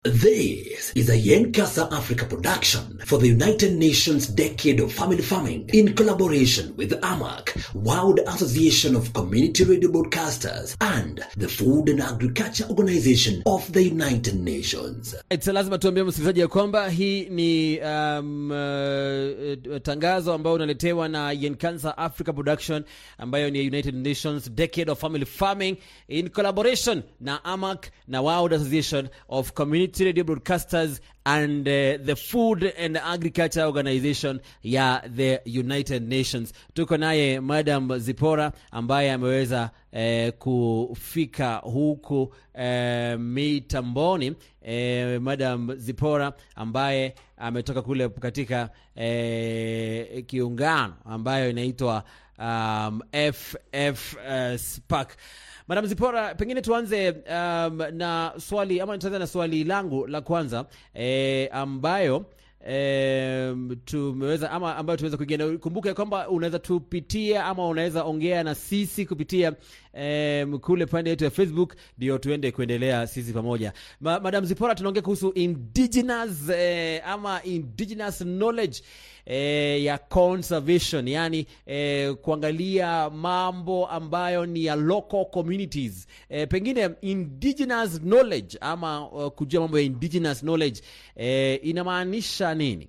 This is a Yenkasa Africa production for the United Nations Decade of Family Farming in collaboration with AMAC, World Association of Community Radio Broadcasters, and the Food and Agriculture Organization of the United Nations. It's lazima tuambie msikilizaji ya kwamba hii ni um, uh, tangazo ambayo unaletewa na Yenkansa Africa Production ambayo ni United Nations Decade of Family Farming in collaboration na AMAC na World Association of Community Radio Broadcasters and uh, the Food and Agriculture Organization ya the United Nations. Tuko naye Madam Zipora ambaye ameweza eh, kufika huku eh, mitamboni eh, Madam Zipora ambaye ametoka kule katika eh, kiungano ambayo inaitwa um, FF uh, SPAC. Madam Zipora, pengine tuanze um, na swali ama tuanze na swali langu la kwanza eh, ambayo Um, tumeweza ama ambayo tumeweza kuingia na kumbuka ya kwamba unaweza tupitia ama unaweza ongea na sisi kupitia um, kule pande yetu ya Facebook ndio tuende kuendelea sisi pamoja. Ma, Madam Zipora, tunaongea kuhusu indigenous eh, ama indigenous knowledge eh, ya conservation yani eh, kuangalia mambo ambayo ni ya local communities eh, pengine indigenous knowledge ama uh, kujua mambo ya indigenous knowledge eh, inamaanisha nini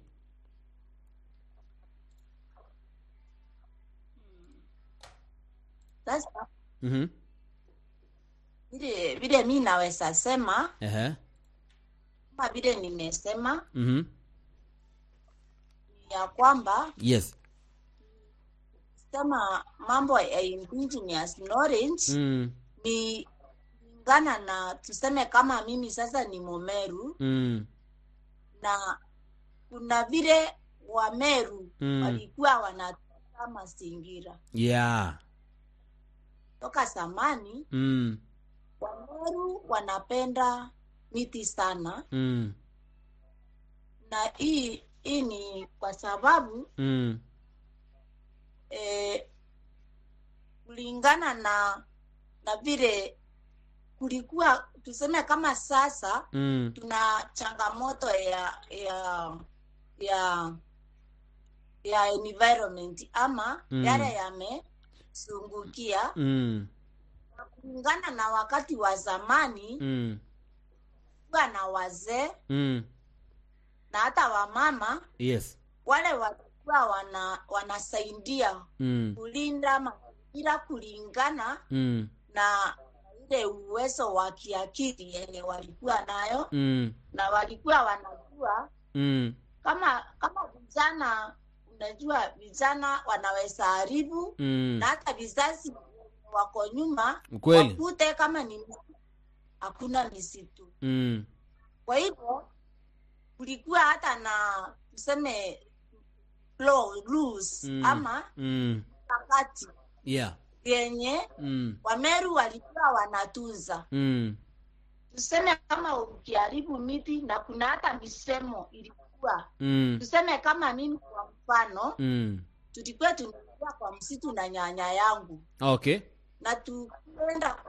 Sasa mm-hmm. vile vile mi naweza sema uh-huh. kama vile nimesema mm-hmm. ni ya kwamba yes sema mambo ya indigenous knowledge mm. ni kulingana na tuseme kama mimi sasa ni Momeru Mm. na kuna vile Wameru Mm. walikuwa wanatunza mazingira yeah toka zamani. mm. Wameru wanapenda miti sana, Mm. na hii hii ni kwa sababu Mm. eh, kulingana na na vile kulikuwa tuseme kama sasa Mm. tuna changamoto ya ya ya ya environment ama Mm. yale yamezungukia Mm. kulingana na wakati wa zamani Mm. kuwa na wazee Mm. na hata wamama yes wale walikuwa wana wanasaidia mm. kulinda mazingira kulingana Mm. na ile uwezo wa kiakili yenye walikuwa nayo Mm. na walikuwa wanajua Mm. kama kama vijana unajua vijana wanaweza haribu Mm. na hata vizazi wako nyuma kweli wakute kama ni misitu hakuna misitu mm. kwa hivyo kulikuwa hata na tuseme law, rules Mm. ama Mm. wakati yeah yenye mm. wameru walikuwa wanatunza Mm. tuseme kama ukiharibu miti na kuna hata misemo ilikuwa Mm. tuseme kama mimi kwa mfano Mm. tulikuwa tunaingia kwa msitu na nyanya yangu okay na tukienda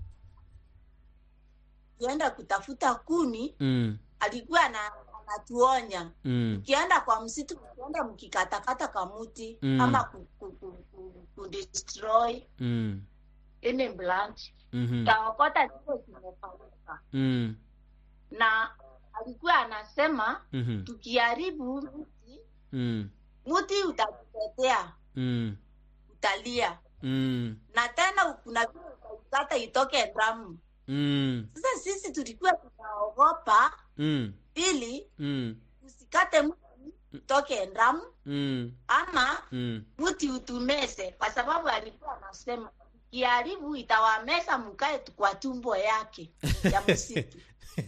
tuenda kutafuta kuni mm. alikuwa ana- anatuonya Mm. ukienda kwa msitu ukienda mkikatakata kamuti Mm. ama ku, ku, ku, ku, ku destroy Mm. any branch Mhm. taokota zile zimefanyika Mm. na alikuwa anasema Mhm. tukiharibu mti Mm. mti utakutetea Mm. utalia Mm. na tena kuna vile utaikata itoke damu Mm. sasa sisi tulikuwa tunaogopa Mm. ili Mm. usikate mti utoke damu Mm. ama Mm. mti utumeze kwa sababu alikuwa anasema kiharibu itawameza mkae tu kwa tumbo yake ya msitu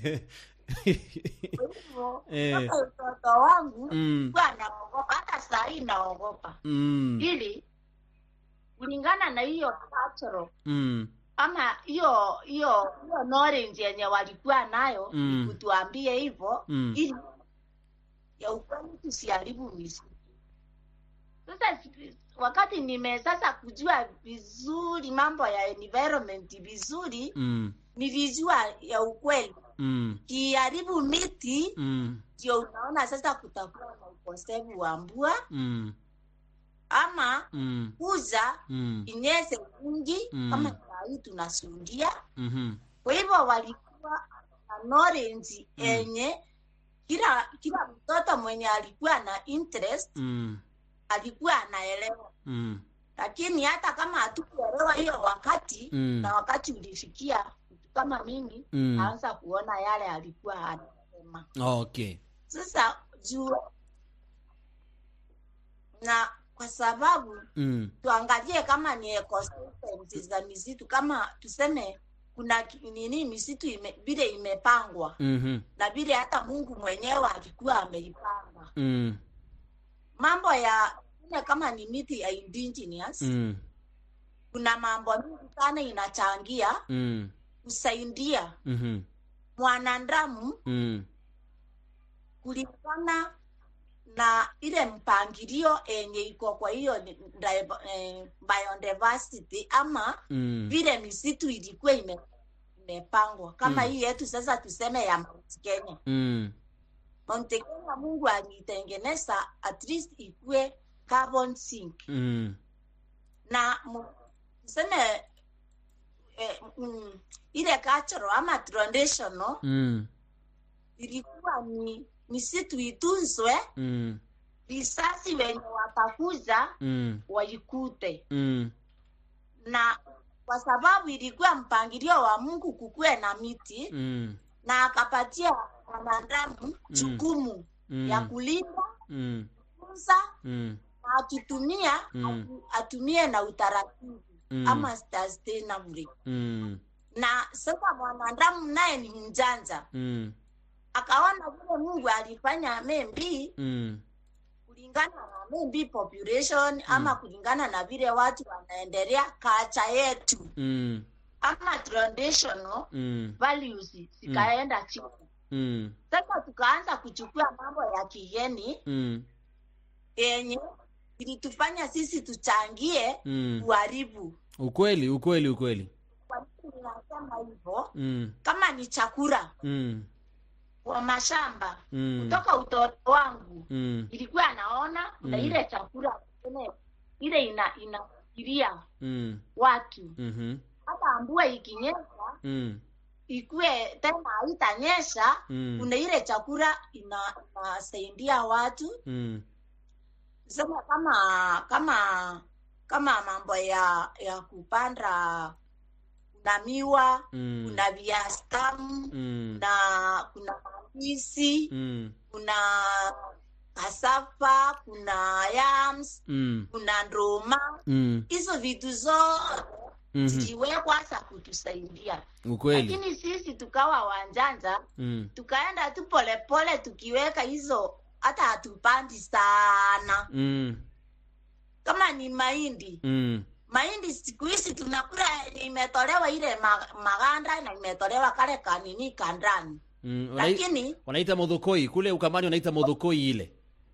kwa hivyo Eh. toka utoto wangu Mm. kuwa naogopa hata saa hii naogopa Mm. ili kulingana na hiyo cultural Mm. ama hiyo hiyo hiyo knowledge yenye walikuwa nayo Mm. kutuambie hivyo Mm. ili ya ukweli tusiharibu misitu sasa si- wakati nime sasa kujua vizuri mambo ya environment vizuri Mm. nilijua ya ukweli mm, kiharibu miti mm, ndio unaona sasa kutakuwa na ukosefu wa mvua mm, ama mm, kuza mm, inyese wingi Mm. kama saa hii tunasuhudia mhm, kwa hivyo walikuwa na knowledge yenye kila kila mtoto mwenye alikuwa na interest mm, alikuwa anaelewa mm, lakini hata kama hatukuelewa hiyo wakati Mm. na wakati ulifikia mtu kama mimi Mm. aanza kuona yale alikuwa anasema okay sasa juu na kwa sababu mm, tuangalie kama ni ecosystems za misitu kama tuseme kuna ki- nini misitu ime, vile imepangwa mhm, na vile hata mungu mwenyewe alikuwa ameipanga mm, mambo ya ile kama ni miti ya indigenous mm, kuna mambo mingi sana inachangia mm, kusaidia mhm, mwanadamu mm, kulingana na ile mpangilio yenye iko kwa hiyo ni- div- eh, biodiversity ama mm, vile misitu ilikuwa ime, imepangwa kama Mm. hii yetu sasa tuseme ya Mount Kenya. mm, Mount Kenya Mungu aliitengeneza at least ikue carbon sink mm, na mu- tuseme eh, mm, ile cultural ama traditional mm, ilikuwa ni misitu itunzwe mm, visasi wenye watakuza mm, waikute mm, na kwa sababu ilikuwa mpangilio wa Mungu kukuwe na miti mm, na akapatia wanadamu jukumu mm, ya kulinda mm, kutunza mm, na akitumia Mm. atu- atumie na utaratibu Mm. ama sustainably. mm, Na sasa mwanadamu naye ni mjanja, mm, akaona vile Mungu alifanya membi mm, kulingana na maybe population ama kulingana na vile watu wanaendelea kacha yetu mm, ama traditional mm, values zikaenda chini mm, sasa tukaanza kuchukua mambo ya kigeni mm, yenye ilitufanya sisi tuchangie mm. uharibu ukweli ukweli ukweli kwa nini ninasema hivyo mm, kama ni chakula mm, kwa mashamba mm, kutoka utoto wangu mm, ilikuwa naona na Mm. ile chakula ile ile ina inafikiria mm, watu mhm, hata mvua ikinyesha mm, ikuwe tena haitanyesha Mm. kuna ile chakula ina inasaidia watu mm, sema kama kama kama mambo ya ya kupanda kuna miwa mm, kuna viazi tamu mm, kuna kuna mandizi mm, kuna kasafa kuna yams mm, kuna ndoma mm, hizo vitu zote mhm. ziliwekwa za kutusaidia ukweli lakini sisi tukawa wanjanja mm, tukaenda tu polepole tukiweka hizo hata hatupandi sana mm, kama ni mahindi mm, mahindi siku hizi tunakula yenye imetolewa ile ma, maganda na imetolewa kale kanini kandani mm. Wanai- lakini wanaita modhokoi kule ukamani wanaita modhokoi ile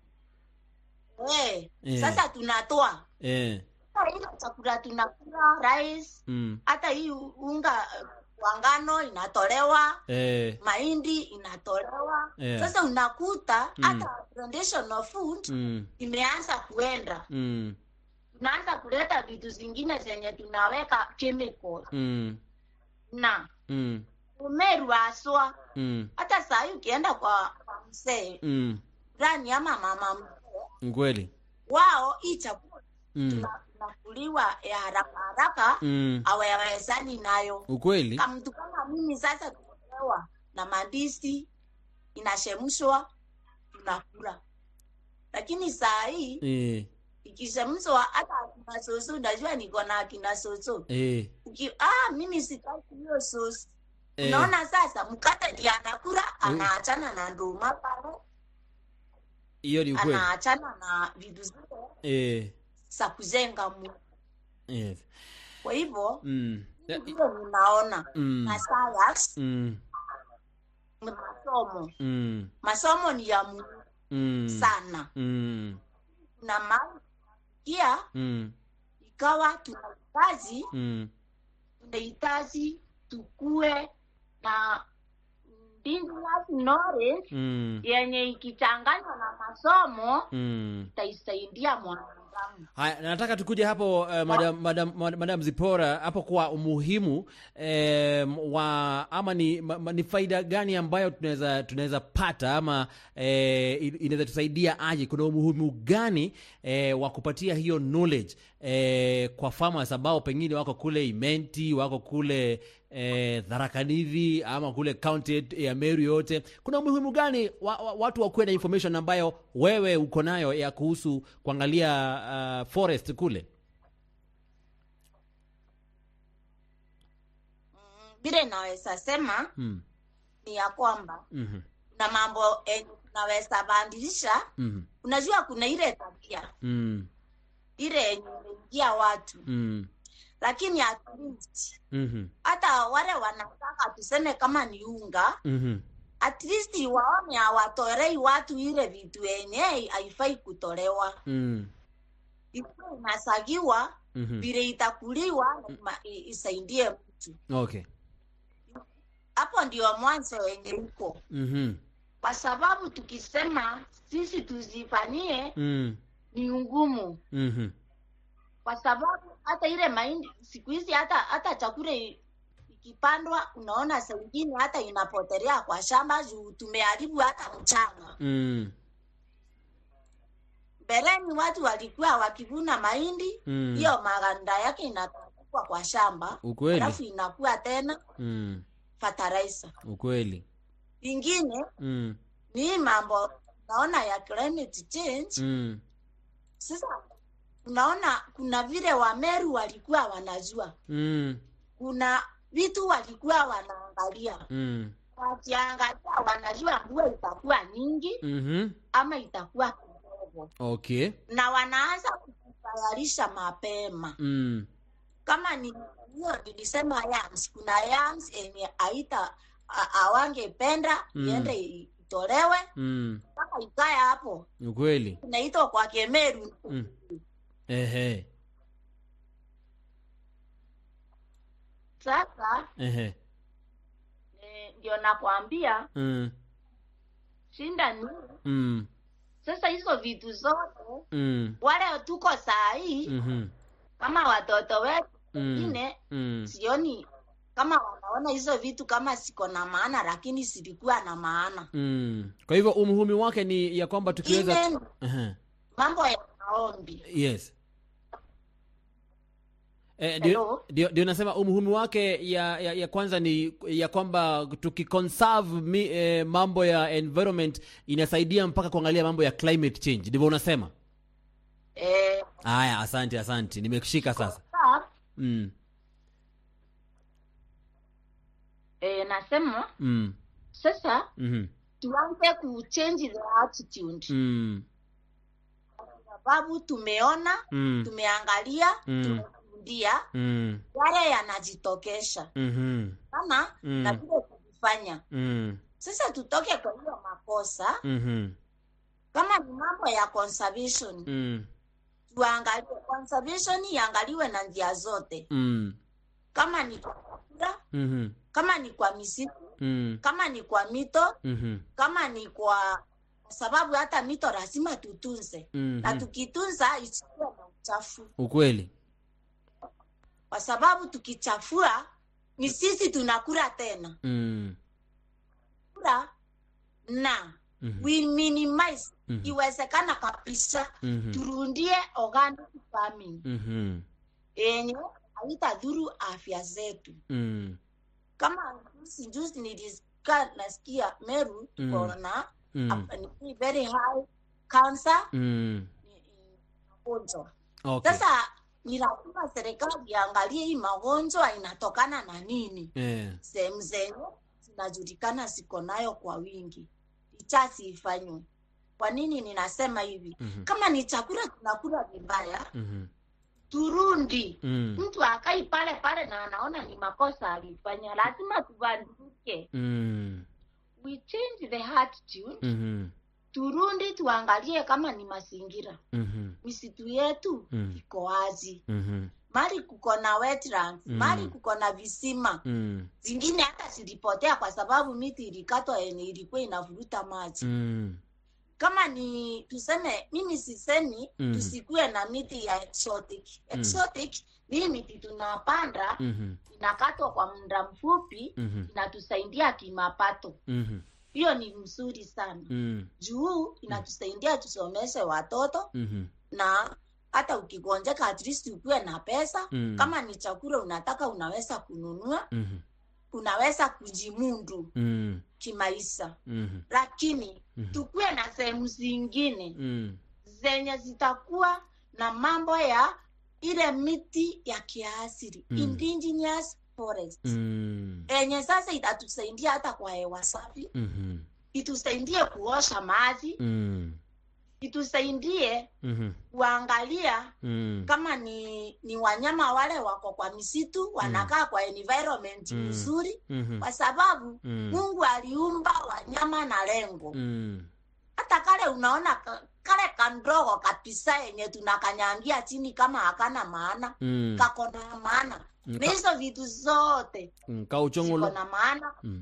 eh, Eh. sasa tunatoa eh, Hata ile chakula tunakula rice mm, hata hii unga eh, wa ngano inatolewa eh, mahindi inatolewa Yeah. sasa unakuta Mm. hata traditional food mm, imeanza kuenda mm, tunaanza kuleta vitu zingine zenye tunaweka chemical mm, na mm, umeru haswa mm, hata saa hii ukienda kwa kwa mzee mm. fulani ama mama mzee kweli wao hii chakula mm, tuna- tunakuliwa ya haraka haraka mm. awawezani nayo ukweli kama mtu kama mimi sasa tumepewa na mandisi inashemshwa tunakula lakini saa hii eh, ikishemshwa hata akina soso unajua niko na akina soso eh, Uki, ah, mimi sitaki hiyo sosi eh, unaona sasa mkate ndiye anakula anaachana na nduma pale hiyo ni ukweli anaachana na vitu zile eh, za kujenga mu eh, kwa hivyo mm, eh, vile ninaona mm, na science mm, ni masomo mm, masomo ni ya muhimu mm, sana mm, na mali pia mm, ikawa tunahitaji mm, tunahitaji tukue na continuous knowledge mm. yenye ikichanganywa na masomo Mm. itaisaidia mwanadamu Haya, nataka tukuje hapo uh, madam, madam, madam, madam Zipora hapo kwa umuhimu eh, wa ama ni, ma, ma- ni faida gani ambayo tunaweza tunaweza pata ama eh, in- inaweza tusaidia aje? Kuna umuhimu gani eh, wa kupatia hiyo knowledge eh, kwa farmers ambao pengine wako kule Imenti, wako kule eh, Tharakanithi ama kule county ya Meru yote, kuna umuhimu gani wa, wa, watu wakuwe na information ambayo wewe uko nayo ya kuhusu kuangalia uh, forest kule? Mm, vile naweza sema Mm. ni ya kwamba mhm, kuna mambo yenye tunaweza badilisha mhm, unajua kuna ile tabia mm, ile yenye imeingia watu mm, lakini at least mhm, hata wale wanataka tuseme kama ni unga mhm, at least waone hawatorei watu ile vitu yenye haifai kutolewa mm, ikuwa inasagiwa mhm. vile itakuliwa lazima i- isaidie mtu Okay. hapo ndio mwanzo wenye uko Mhm, kwa sababu tukisema sisi tuzifanyie mm, ni ngumu mhm, kwa sababu hata ile mahindi siku hizi hata hata chakula i- ikipandwa unaona saa ingine hata inapotelea kwa shamba juu tumeharibu hata mchanga mm, mbeleni watu walikuwa wakivuna mahindi mm. hiyo maganda yake inatandikwa kwa shamba Ukweli. alafu inakuwa tena Mm, fertilizer ukweli. ingine Mm, ni hii mambo naona ya climate change mm, sasa unaona kuna vile wameru walikuwa wanajua mm, kuna vitu walikuwa wanaangalia mm, wakiangalia wanajua mvua itakuwa nyingi mhm. ama itakuwa kidogo Okay. na wanaanza kujitayarisha mapema Mm, kama ni hiyo nilisema yams kuna yams yenye aita awangependa Mm. iende itolewe mm, mpaka ikae hapo ukweli. inaitwa kwa kemeru Mm. Ehe, sasa ehe. eh, ndio nakwambia Mm, shinda ni mm, sasa hizo vitu zote mm, wale tuko saa hii mhm, kama watoto wetu Mm. wengine mm. sioni kama wanaona hizo vitu kama siko na maana lakini zilikuwa na maana Mm. Kwa hivyo umuhimu wake ni ya kwamba tukiweza Ine Ehe. mambo ya maombi yes Eh, ndio Hello? ndio- ndio nasema umuhimu wake ya, ya, ya kwanza ni ya kwamba tukiconserve mi, eh, mambo ya environment inasaidia mpaka kuangalia mambo ya climate change ndivyo unasema eh, haya asante asante nimekushika sasa sasa, mm, eh, nasema mm, sasa mhm, tuanze kuchange the attitude mm, sababu tumeona mm, tumeangalia Mm. tumeshuhudia mm, yale yanajitokesha mhm, sana Mm. na vile kuvifanya mm, sasa tutoke kwa hiyo makosa mhm, kama ni mambo ya conservation mm, tuangalie conservation iangaliwe na njia zote mm, kama ni kwa chakula mhm, kama ni kwa misitu mm, kama ni kwa mito mhm, kama ni kwa kwa sababu hata mito lazima tutunze na mhm. tukitunza isiwe na uchafu ukweli kwa sababu tukichafua ni sisi tunakula tena mm, kula na mhm, we minimize Mhm. iwezekana kabisa mhm, turundie organic farming mhm, yenye haitadhuru afya zetu mm, kama juzi juzi nilisikia nasikia meru Mm. tuko na mm, ni very high cancer mm. ni- ni magonjwa Okay. sasa ni lazima serikali iangalie hii magonjwa inatokana na nini Eh, sehemu zenye zinajulikana ziko nayo kwa wingi ichasi ifanywe kwa nini ninasema hivi mhm, kama ni chakula tunakula vibaya mhm, turundi mm, mtu akai pale pale na anaona ni makosa alifanya lazima tubadilike mm, we change the attitude mhm, turundi tuangalie kama ni mazingira mhm, misitu yetu Mm. iko wazi mhm, mali kuko na wetlands Mm. mali kuko na visima Mm. zingine hata zilipotea kwa sababu miti ilikatwa yenye ilikuwa inavuruta maji Mm. kama ni tuseme mimi sisemi Mm. tusikue na miti ya exotic exotic ni hii miti tunapanda Mhm. inakatwa kwa muda mfupi Mhm. inatusaidia kimapato Mhm. hiyo ni mzuri sana Mm. juu inatusaidia tusomeshe watoto Mhm. na hata ukigonjeka at least ukuwe na pesa Mm. kama ni chakula unataka unaweza kununua Mhm. unaweza kujimundu Mm. kimaisha Mhm. lakini Mhm. tukuwe na sehemu zingine Mm. zenye zitakuwa na mambo ya ile miti ya kiasili Mm. indigenous forest Mm. yenye sasa itatusaidia hata kwa hewa safi Mhm. itusaidie kuosha maji Mm. itusaidie Mhm. kuangalia Mm. kama ni ni wanyama wale wako kwa misitu wanakaa kwa environment Mm. nzuri Mhm. kwa sababu Mm. mungu aliumba wanyama na lengo Mm. hata kale unaona ka- kale kandogo kabisa yenye tunakanyangia chini kama hakana maana Mm. kako na maana Mm. na hizo vitu zote Mm. ziko Kauchongulo. na maana Mm.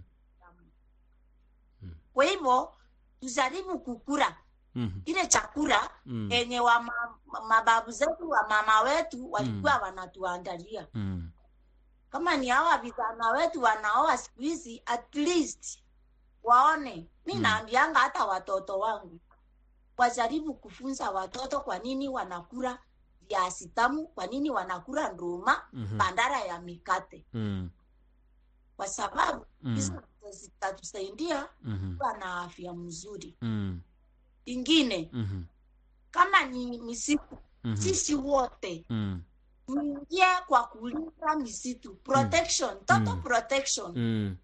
Mm. kwa hivyo tujaribu kukura Mhm. ile chakula Mm. yenye wa ma, mababu zetu wa mama wetu walikuwa wanatuandalia Mm. kama ni hawa vijana wetu wanaoa siku hizi at least waone mi Mm. naambianga hata watoto wangu wajaribu kufunza watoto kwa nini wanakula viazi tamu kwa nini wanakula nduma Mhm. bandara ya mikate Mm. kwa sababu Mm. hizo zitatusaidia Mhm. kuwa na afya mzuri Mm. ingine Mhm. kama ni misitu Mhm. sisi wote Mm. tuingie kwa kulinda misitu protection total Mm. protection Mm.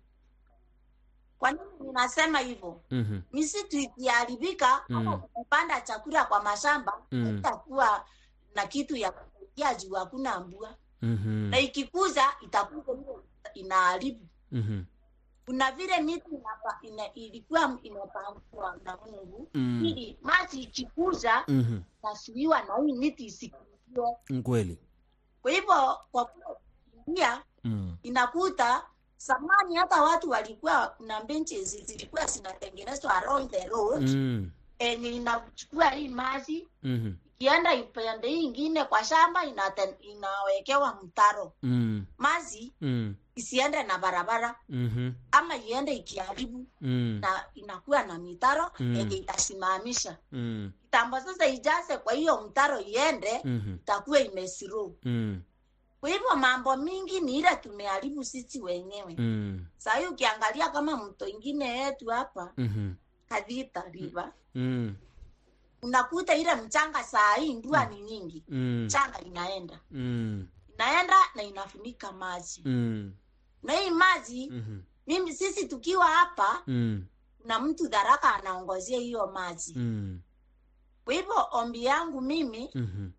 kwa nini ninasema hivyo Mhm. misitu ikiharibika Mm. ama kupanda chakula kwa mashamba Mm. haitakuwa na kitu ya kusaidia juu hakuna mbua Mhm. na ikikuza itakuja ile inaharibu Mhm. kuna vile miti inapa, ina, ilikuwa imepangwa na mungu Mm. ili maji ikikuza Mhm. nasuiwa na hii miti isikuzie Mm, Kweli. kwa hivyo kwa kuingia Mm. inakuta zamani hata watu walikuwa na benches zilikuwa zinatengenezwa along the road Mm. enye inachukua hii maji Mhm. ikienda ipande hii ingine kwa shamba inate, inawekewa mtaro Mm. maji Mm. isiende na barabara Mhm. ama iende ikiharibu Mm. na inakuwa na mitaro Mm. yenye itasimamisha Mm. kitambo sasa ijaze kwa hiyo mtaro iende Mhm. itakuwa imesiro Mm. kwa hivyo mambo mingi ni ile tumeharibu sisi wenyewe Mm. sahii ukiangalia kama mto ingine yetu hapa Mhm. kadhita river Mm. unakuta ile mchanga saa hii ndua ni nyingi Mm. mchanga inaenda Mm. inaenda na inafunika maji Mm. na hii maji Mhm. mimi sisi tukiwa hapa Mm. na mtu dharaka anaongozia hiyo maji Mm. kwa hivyo ombi yangu mimi Mhm.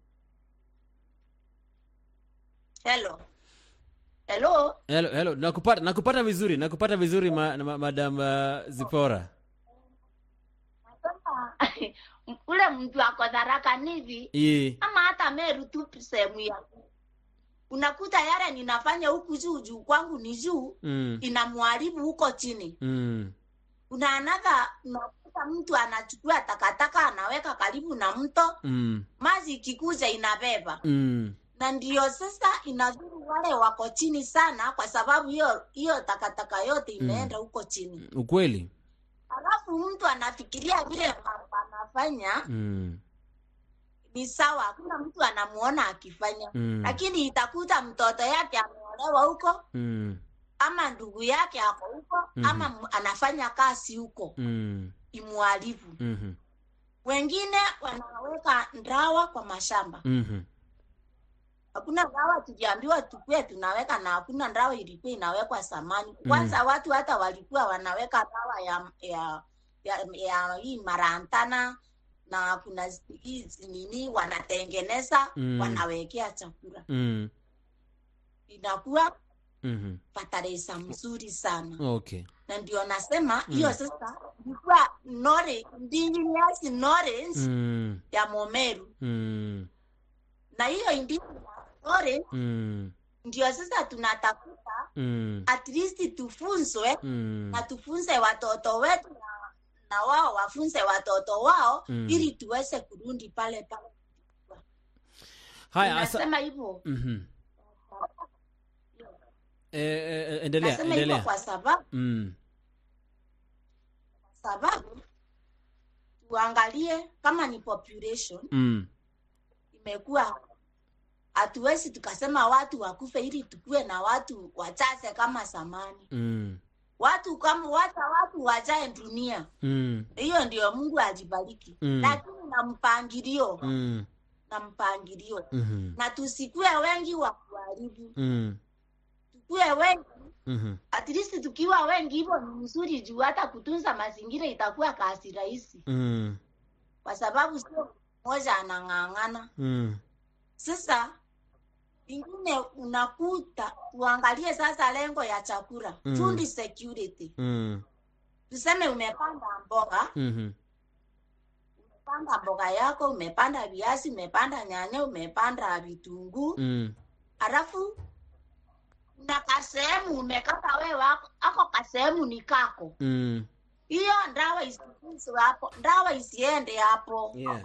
hello hello Hello, hello. Nakupata nakupata vizuri. Nakupata vizuri ma, ma, Madam uh, Zipora. nasema ule mtu ako dharaka nivi Ye. ama hata meru tu sehemu ya unakuta yale ninafanya huku juu juu kwangu ni juu Mm. inamwharibu huko chini Mm. unaanaga unakuta mtu anachukua takataka anaweka karibu na mto Mm. maji ikikuja inabeba Mm. na ndio sasa inadhuru wale wako chini sana kwa sababu hiyo hiyo takataka yote imeenda huko chini Ukweli. alafu mtu anafikiria vile mambo anafanya Mm. ni sawa hakuna mtu anamuona akifanya Mm. lakini itakuta mtoto yake ameolewa huko Mm. ama ndugu yake ako huko Mhm. ama m- anafanya kazi huko Mm. imwharibu Mhm. wengine wanaweka ndawa kwa mashamba Mhm. hakuna ndawa tuliambiwa tukue tunaweka na hakuna ndawa ilikuwa inawekwa samani kwanza watu hata walikuwa wanaweka dawa ya ya ya, ya hii marantana na kuna zi- hizi nini wanatengeneza Mm. wanawekea chakula Mm. inakuwa Mhm. fataresa mzuri sana Okay. na ndio nasema Mm. hiyo sasa ilikuwa knowledge indigenous knowledge Mm. ya momeru Mm. na hiyo indigenous story Mm. ndio sasa tunatafuta Mm. at least tufunzwe Mm. na tufunze watoto wetu na, na wao wafunze watoto wao Mm. ili tuweze kurudi pale pale haya asa, nasema hivyo Mhm. Eh, eh, endelea nasema hivyo endelea kwa sababu mm. sababu tuangalie kama ni population Mm. imekuwa hatuwezi tukasema watu wakufe ili tukuwe na watu wachache kama zamani Mm. watu kama wacha watu wajae dunia Mm. hiyo ndio mungu ajibariki Mm. lakini na mpangilio Mm. na mpangilio Mhm. na tusikue wengi wa kuharibu Mm. tukue wengi Mhm. at least tukiwa wengi hivyo ni mzuri juu hata kutunza mazingira itakuwa kazi rahisi Mm. kwa sababu sio mmoja anang'ang'ana Mm. sasa ingine unakuta tuangalie sasa lengo ya chakula Mm. food security Mm. tuseme umepanda mboga Mhm. umepanda mboga yako umepanda viazi umepanda nyanya umepanda vitunguu Mm. halafu na kasehemu umekata wewe ako, ako kasehemu ni kako Mm. hiyo ndawa isiuzwe hapo ndawa isiende hapo Yeah.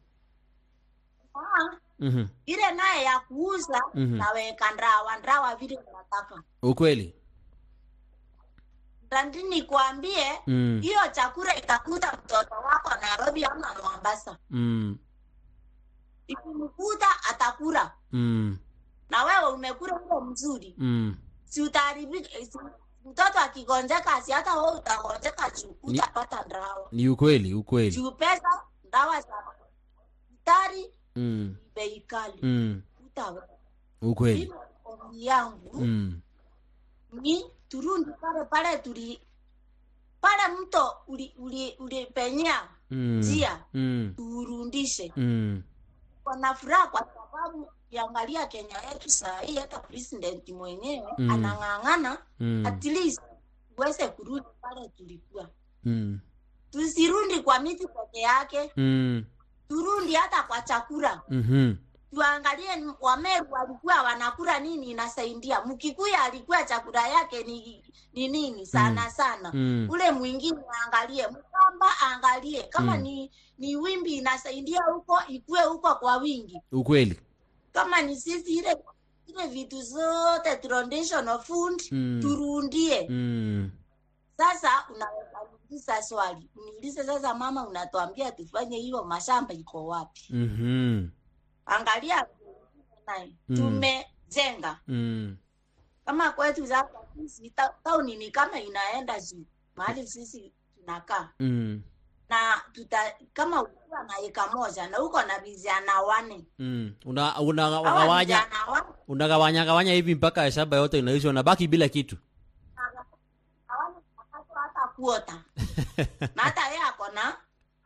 Ah, Mhm. ile naye ya kuuza Mhm. naweka ndawa ndawa vile unataka ukweli ndandi nikwambie Mm. hiyo chakula itakuta mtoto wako nairobi ama mombasa Mm. ikimkuta atakula Mm. na wewe umekula ule mzuri Mm. si utaharibika si, mtoto akigonjeka si hata wewe utagonjeka juu Ni- utapata ndawa ni ukweli ukweli juu pesa ndawa za daktari mm. ni bei kali Mm. utaweza ukweli hivyo ombi yangu mm. ni turundi pale pale tuli pale mto uli, uli, ulipenyea Mm. njia Mm. tuurundishe Mm. wana furaha kwa sababu kiangalia kenya yetu saa hii hata president mwenyewe Mm. anang'ang'ana Mm. at least tuweze kurudi pale tulikuwa Mm. tusirundi kwa miti peke yake Mm. turundi hata kwa chakula Mhm. tuangalie ni- wameru walikuwa wanakula nini inasaidia mkikuya alikuwa chakula yake ni ni nini sana sana Mm. ule mwingine aangalie mkamba aangalie kama Mm. ni ni wimbi inasaidia huko ikue huko kwa wingi ukweli kama ni sisi ile ile vitu zote traditional food Mm. turundie mm. sasa unaweza niuliza swali uniulize sasa mama unatuambia tufanye hiyo mashamba iko wapi Mhm. angalia naye Mm. tumejenga Mm. kama kwetu sasa sisi ta- tauni ni kama inaenda juu mahali sisi tunakaa Mm. na tuta kama ukiwa na eka moja na uko na vijana wane Mm. una hawa unagawanya vijana wane unagawanya gawanya hivi mpaka shamba yote inaisha unabaki bila kitu hawana wakati hata kuota na hata yeye ako na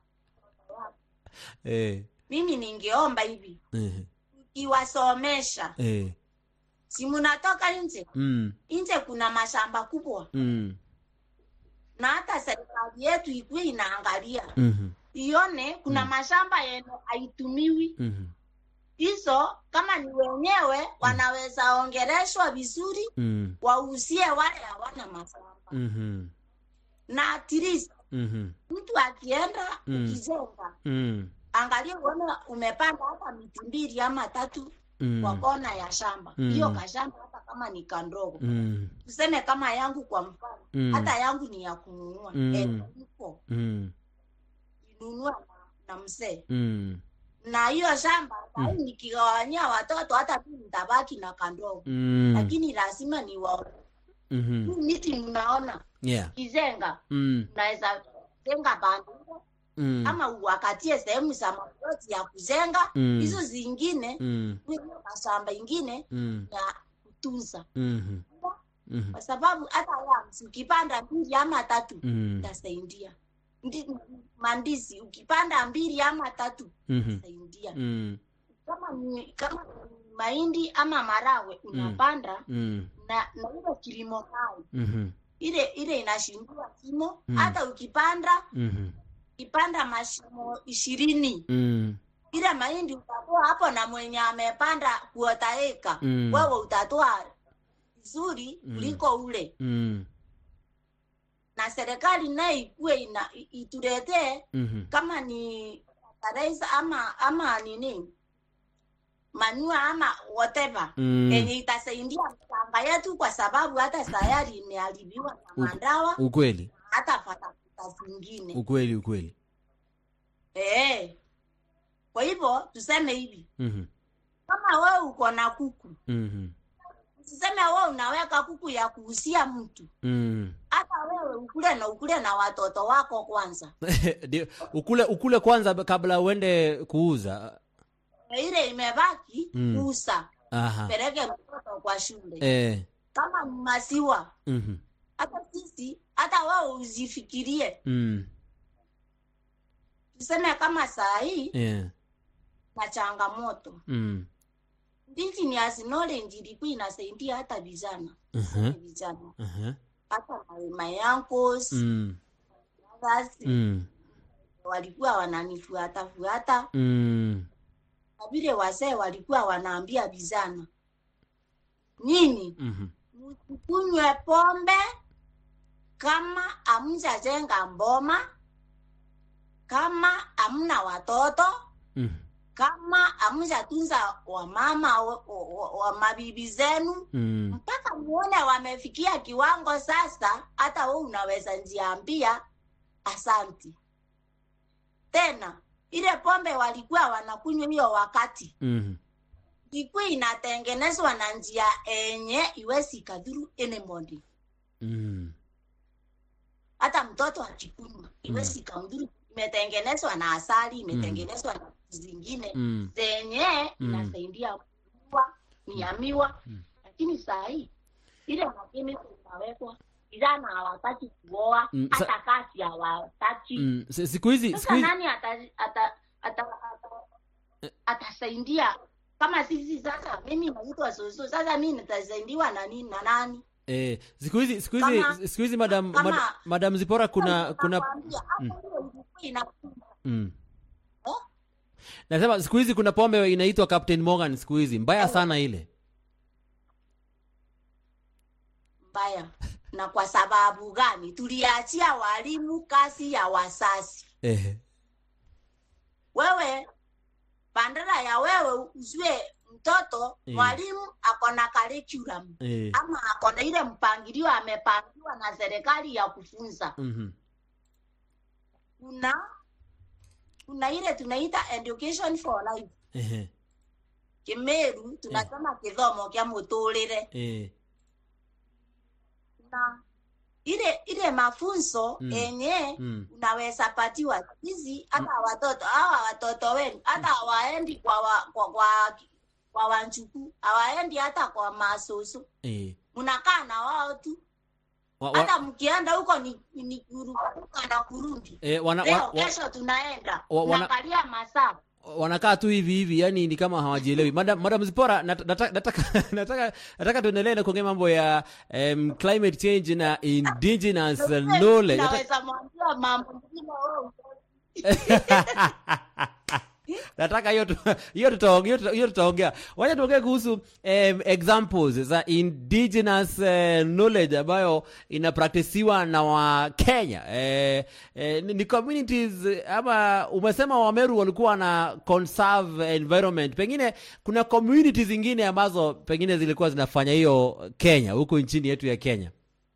eh. mimi ningeomba hivi Eh. iwasomesha Eh. si munatoka nje Mm. nje kuna mashamba kubwa Mm. na hata serikali yetu ikuwe inaangalia Mhm. ione kuna Mm. mashamba yenye haitumiwi Mhm. hizo kama ni wenyewe wanaweza ongereshwa vizuri Mm. wauzie wale hawana mashamba Mhm. na at least Mhm. mtu akienda Mm. ukijenga Mm. angalia uone umepanda hata miti mbili ama tatu Mm. kwa kona ya shamba Mm. hiyo kashamba hata kama ni kandogo Mm. tuseme kama yangu kwa mfano Mm. hata yangu ni ya kununua Mm. Eh, iko Mm. inunua na, na mzee Mm. na hiyo shamba Mm. sahii nikigawanyia watoto hata tu nitabaki na kandogo Mm. lakini lazima ni wa Mhm. hii miti mnaona Yeah. kizenga Mm. unaweza zenga banduo Mm. ama uwakatie sehemu za maploti ya kuzenga Mm. hizo zingine Mm. hiyo mashamba ingine Mm. ya kutunza Mhm. Mhm. kwa sababu hata yams ukipanda mbili ama tatu Mm. itasaidia Ndi- mandisi ukipanda mbili ama tatu Mhm. itasaidia Mm. kama ni kama ni mahindi ama marawe unapanda Mm. na na ile kilimo hai Mhm. ile ile inashindua kimo Mm. hata ukipanda Mhm. ukipanda mashimo ishirini Mm. ile mahindi utatoa hapo na mwenye amepanda kuota eka Mm. wewe utatoa vizuri Mm. kuliko ule mm, na serikali naye ikuwe ina i- ituletee mhm, kama ni fertilizer ama ama nini manua ama whatever mm. yenye itasaidia shamba yetu kwa sababu hata sayari imeharibiwa na U- mandawa ukweli hata fatafata zingine ukweli ukweli eh kwa hivyo tuseme hivi Mhm, kama wewe uko na kuku mhm, usiseme wewe unaweka kuku ya kuhusia mtu mhm. hata wewe ukule na ukule na watoto wako kwanza Ndio, ukule ukule kwanza kabla uende kuuza ile imebaki Mm. kuusa aha peleke mtoto kwa shule eh, kama ni maziwa mhm, hata sisi hata wewe uzifikirie mm, tuseme kama saa hii yeah, na changamoto mm, indigenous knowledge ilikuwa inasaidia hata vijana mhm, vijana aha, hata my, my uncles mm, others mm, walikuwa wananifuata fuata mm, na vile wazee walikuwa wanaambia vijana nini mhm, msikunywe pombe kama hamjajenga mboma kama hamna watoto mhm, kama hamjatunza wamama wa, wa, wa mabibi zenu mm, mpaka muone wamefikia kiwango sasa hata we unaweza njiambia asanti tena ile pombe walikuwa wanakunywa hiyo wakati mhm, ilikuwa inatengenezwa na njia enye iwezi ikadhuru anybody mm, hata mtoto akikunywa iwezi ikamdhuru imetengenezwa na asali imetengenezwa na vitu zingine mm, zenye Mm. inasaidia kuwa miamiwa Mm. lakini saa hii ile makini inawekwa vijana hawataki kuoa Mm, sa- hata kazi hawataki mm. Si- siku hizi siku sasa hizi nani ata, ata, ata, ata, atasaidia kama sisi sasa mimi naitwa susu sasa mi nitasaidiwa na nini na nani eh, siku hizi siku hizi Kama- siku hizi madam kama- mad, madam Zipora kuna kuna Nakwambia, hata Mm. hiyo ilikuwa inakuja. mm. Eh? nasema siku hizi kuna pombe inaitwa Captain Morgan siku hizi mbaya sana ile mbaya na kwa sababu gani tuliachia walimu kazi ya wasasi eh, wewe bandara ya wewe uzue mtoto Mm. mwalimu ako na curriculum eh, ama ako na ile mpangilio amepangiwa na serikali ya kufunza mhm, kuna kuna ile tunaita education for life eh, kimeru tunasema kithomo kya muturire eh, na ile ile mafunzo Mm. yenye mm, unaweza patiwa hizi hata watoto hawa watoto wenu hata hawaendi kwa wa, kwa kwa kwa wanjuku hawaendi hata kwa masoso eh. mnakaa na wao tu Wa, wa, hata mkienda huko ni, ni kuruka na kurundi eh, wana, leo wa, wa, kesho tunaenda wa- wana- tunaangalia masaa wanakaa tu hivi hivi yani ni kama hawajielewi madam, madam zipora nat- nata- nataka nataka nataka tuendelee na kuongea mambo ya um, climate change na indigenous knowledge Nataka- naweza mwambia mambo mengine wewe nataka hiyo tu- hiyo tutaongea hiyo tuta- hiyo tutaongea wacha tuongee kuhusu um, examples za indigenous uh, knowledge ambayo inapraktisiwa na wakenya eh, eh, ni- ni communities eh, ama umesema wameru walikuwa na conserve environment pengine kuna communities zingine ambazo pengine zilikuwa zinafanya hiyo kenya huku nchini yetu ya kenya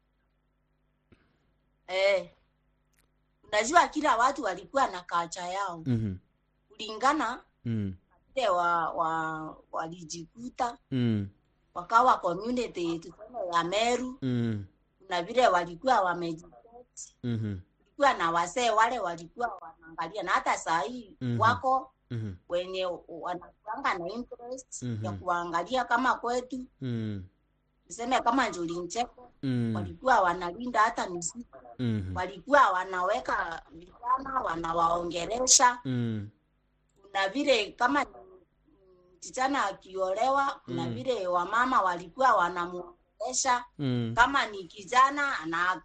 eh unajua kila watu walikuwa na kacha yao mm-hmm. kulingana mm. vile wa, wa walijikuta Mm. wakawa community tuseme ya Meru Mm. na vile walikuwa wamejiketi Mm-hmm. kulikuwa na wasee wale walikuwa wanaangalia na hata saa hii Mhm. wako Mm-hmm. wenye wanakuanga na interest Mhm. ya kuangalia kama kwetu Mm. tuseme kama Njuli Ncheko Mm. walikuwa wanalinda hata misitu Mm. walikuwa wanaweka vijana wanawaongeresha Mm. kuna vile kama ni msichana akiolewa kuna Mm. vile wamama walikuwa wanamuongelesha Mm. kama ni kijana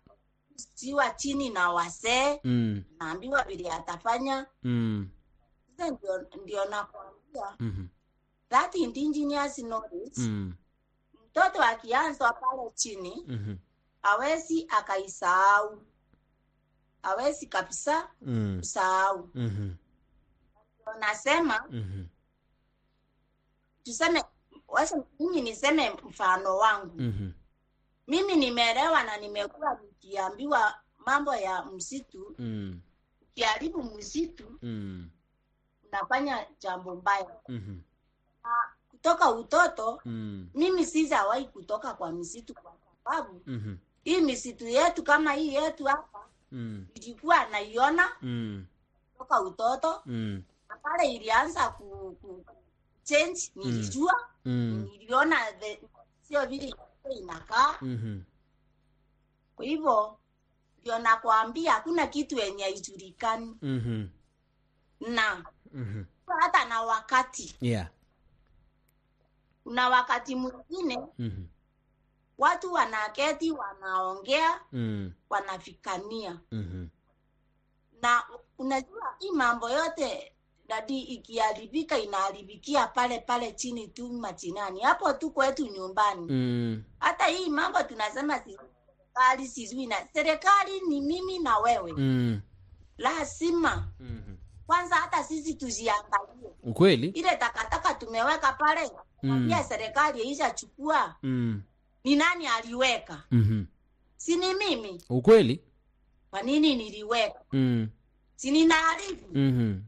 anastiwa chini na wasee Mm. naambiwa vile atafanya Mm. Sasa ndio, ndio nakwambia Mhm. that indigenous knowledge Mm. mtoto akianzwa pale chini Mhm. hawezi akaisahau, hawezi kabisa Mm. kusahau. Mhm. Ndio nasema Mhm. tuseme, wacha mimi niseme mfano wangu. Mhm. Mimi nimeelewa na nimekuwa nikiambiwa mambo ya msitu. Mm. Ukiharibu msitu Mm. unafanya jambo mbaya. Mhm. Kutoka utoto Mm. mimi sijawahi kutoka kwa msitu kwa sababu Mhm. hii misitu yetu kama hii yetu hapa Mm. ilikuwa naiona Mm. toka utoto Mm. na pale ilianza ku, ku change nilijua Mm. niliona the- sio vile ilikuwa inakaa Mhm. kwa hivyo ndio nakwambia hakuna kitu yenye haijulikani Mhm. na Mhm. hata na wakati Yeah. kuna wakati mwingine Mhm. watu wanaketi wanaongea Mm. wanafikania Mhm. na unajua hii mambo yote dadi ikiharibika inaharibikia pale pale chini tu machinani hapo tu kwetu nyumbani Mm. hata hii mambo tunasema si- serikali sijui na serikali ni mimi na wewe Mm. lazima Mhm. kwanza hata sisi tuziangalie Ukweli? ile takataka tumeweka pale Mm. pia serikali ishachukua Mm. ni nani aliweka Mhm. si ni mimi Ukweli? kwa nini niliweka Mm. si ninaarifu Mhm.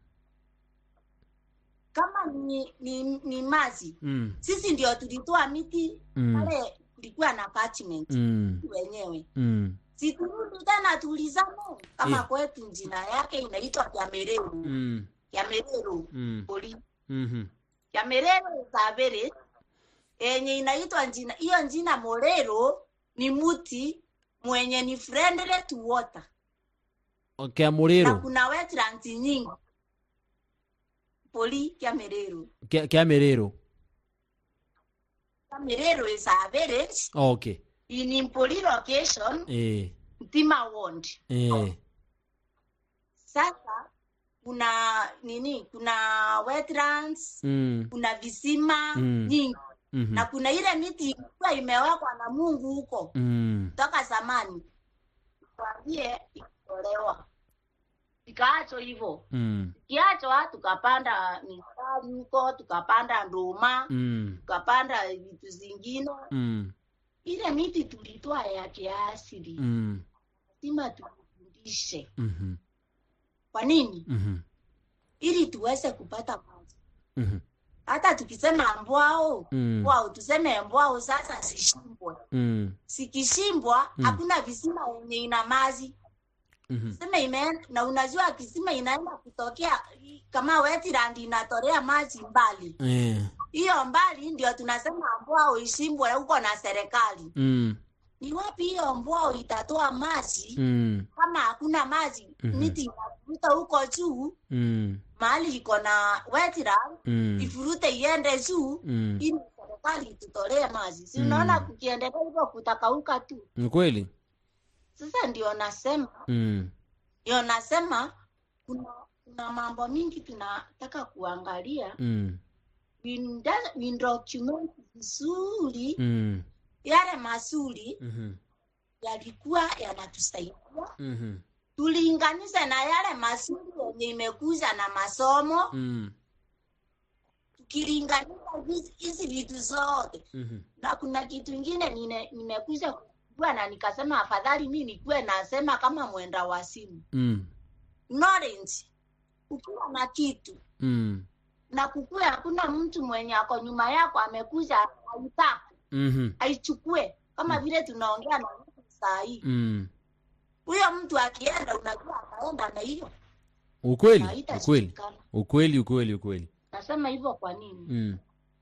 kama ni, ni, ni maji Mm. sisi ndio tulitoa miti Mm. pale kulikuwa na attachment Mm. wenyewe Mm. siturudi tena tulizane kama Yeah. kwetu jina yake inaitwa Kyamereru Mm. Kyamereru Mm. poli Mhm. Kyamereru Savere yenye inaitwa njina hiyo njina Morero ni muti mwenye ni friendly to water Okay, na Amurero. kuna wetlands nyingi poli Kyamereru Kya kya Merero. Kyamereru is a village Okay. in Poli location Eh. Mtima Ward Eh. Sasa kuna nini, kuna wetlands, Mm. kuna visima Mm. nyingi Mhm. na kuna ile miti ilikuwa imewekwa na Mungu huko Mm. toka zamani, kwambie ikitolewa ikaachwa hivyo, Mm. ikiachwa tukapanda mistari huko, tukapanda nduma, Mm. tukapanda vitu zingine. Mm. Ile miti tulitoa ya kiasili, Mm. lazima tufundishe. Mhm. Kwa nini? Mhm. Ili tuweze kupata maji. Mhm. hata tukisema mbwao Mm. mbwao tuseme mbwao sasa zishimbwe Mm. sikishimbwa Mm. hakuna visima yenye ina maji Mhm. sema imeenda na unajua kisima inaenda kutokea kama wetland inatolea maji mbali Eh. hiyo mbali ndio tunasema mbwao ishimbwe huko na serikali Mm. ni wapi hiyo mbwao itatoa maji Mm. kama hakuna maji Mhm. miti inavuta huko juu Mm. mahali iko na wetland Mm. ifurute iende juu Mm. ili serikali itutolee maji si Mm. unaona kukiendelea hivyo kutakauka tu Ni kweli? sasa ndio nasema Mm. ndio nasema kuna kuna mambo mingi tunataka kuangalia Mm. winda- windocument vizuri Mm. yale mazuri Mhm. yalikuwa yanatusaidia Mhm. tulinganishe na yale mazuri yenye imekuja na masomo Mm. tukilinganisha hizi- hizi vitu zote Mhm. na kuna kitu ingine nine- nimekuja kujua na nikasema afadhali mi nikuwe nasema kama mwenda wa simu Mm. knowledge ukiwa na kitu Mm. na kukuwe hakuna mtu mwenye ako nyuma yako amekuja aitaka Mhm. aichukue kama vile tunaongea na mtu saa hii Mm. huyo mtu akienda unajua ataenda na hiyo Ukweli? na Ukweli? haitashindikana Ukweli, ukweli, ukweli. nasema hivyo kwa nini Mm.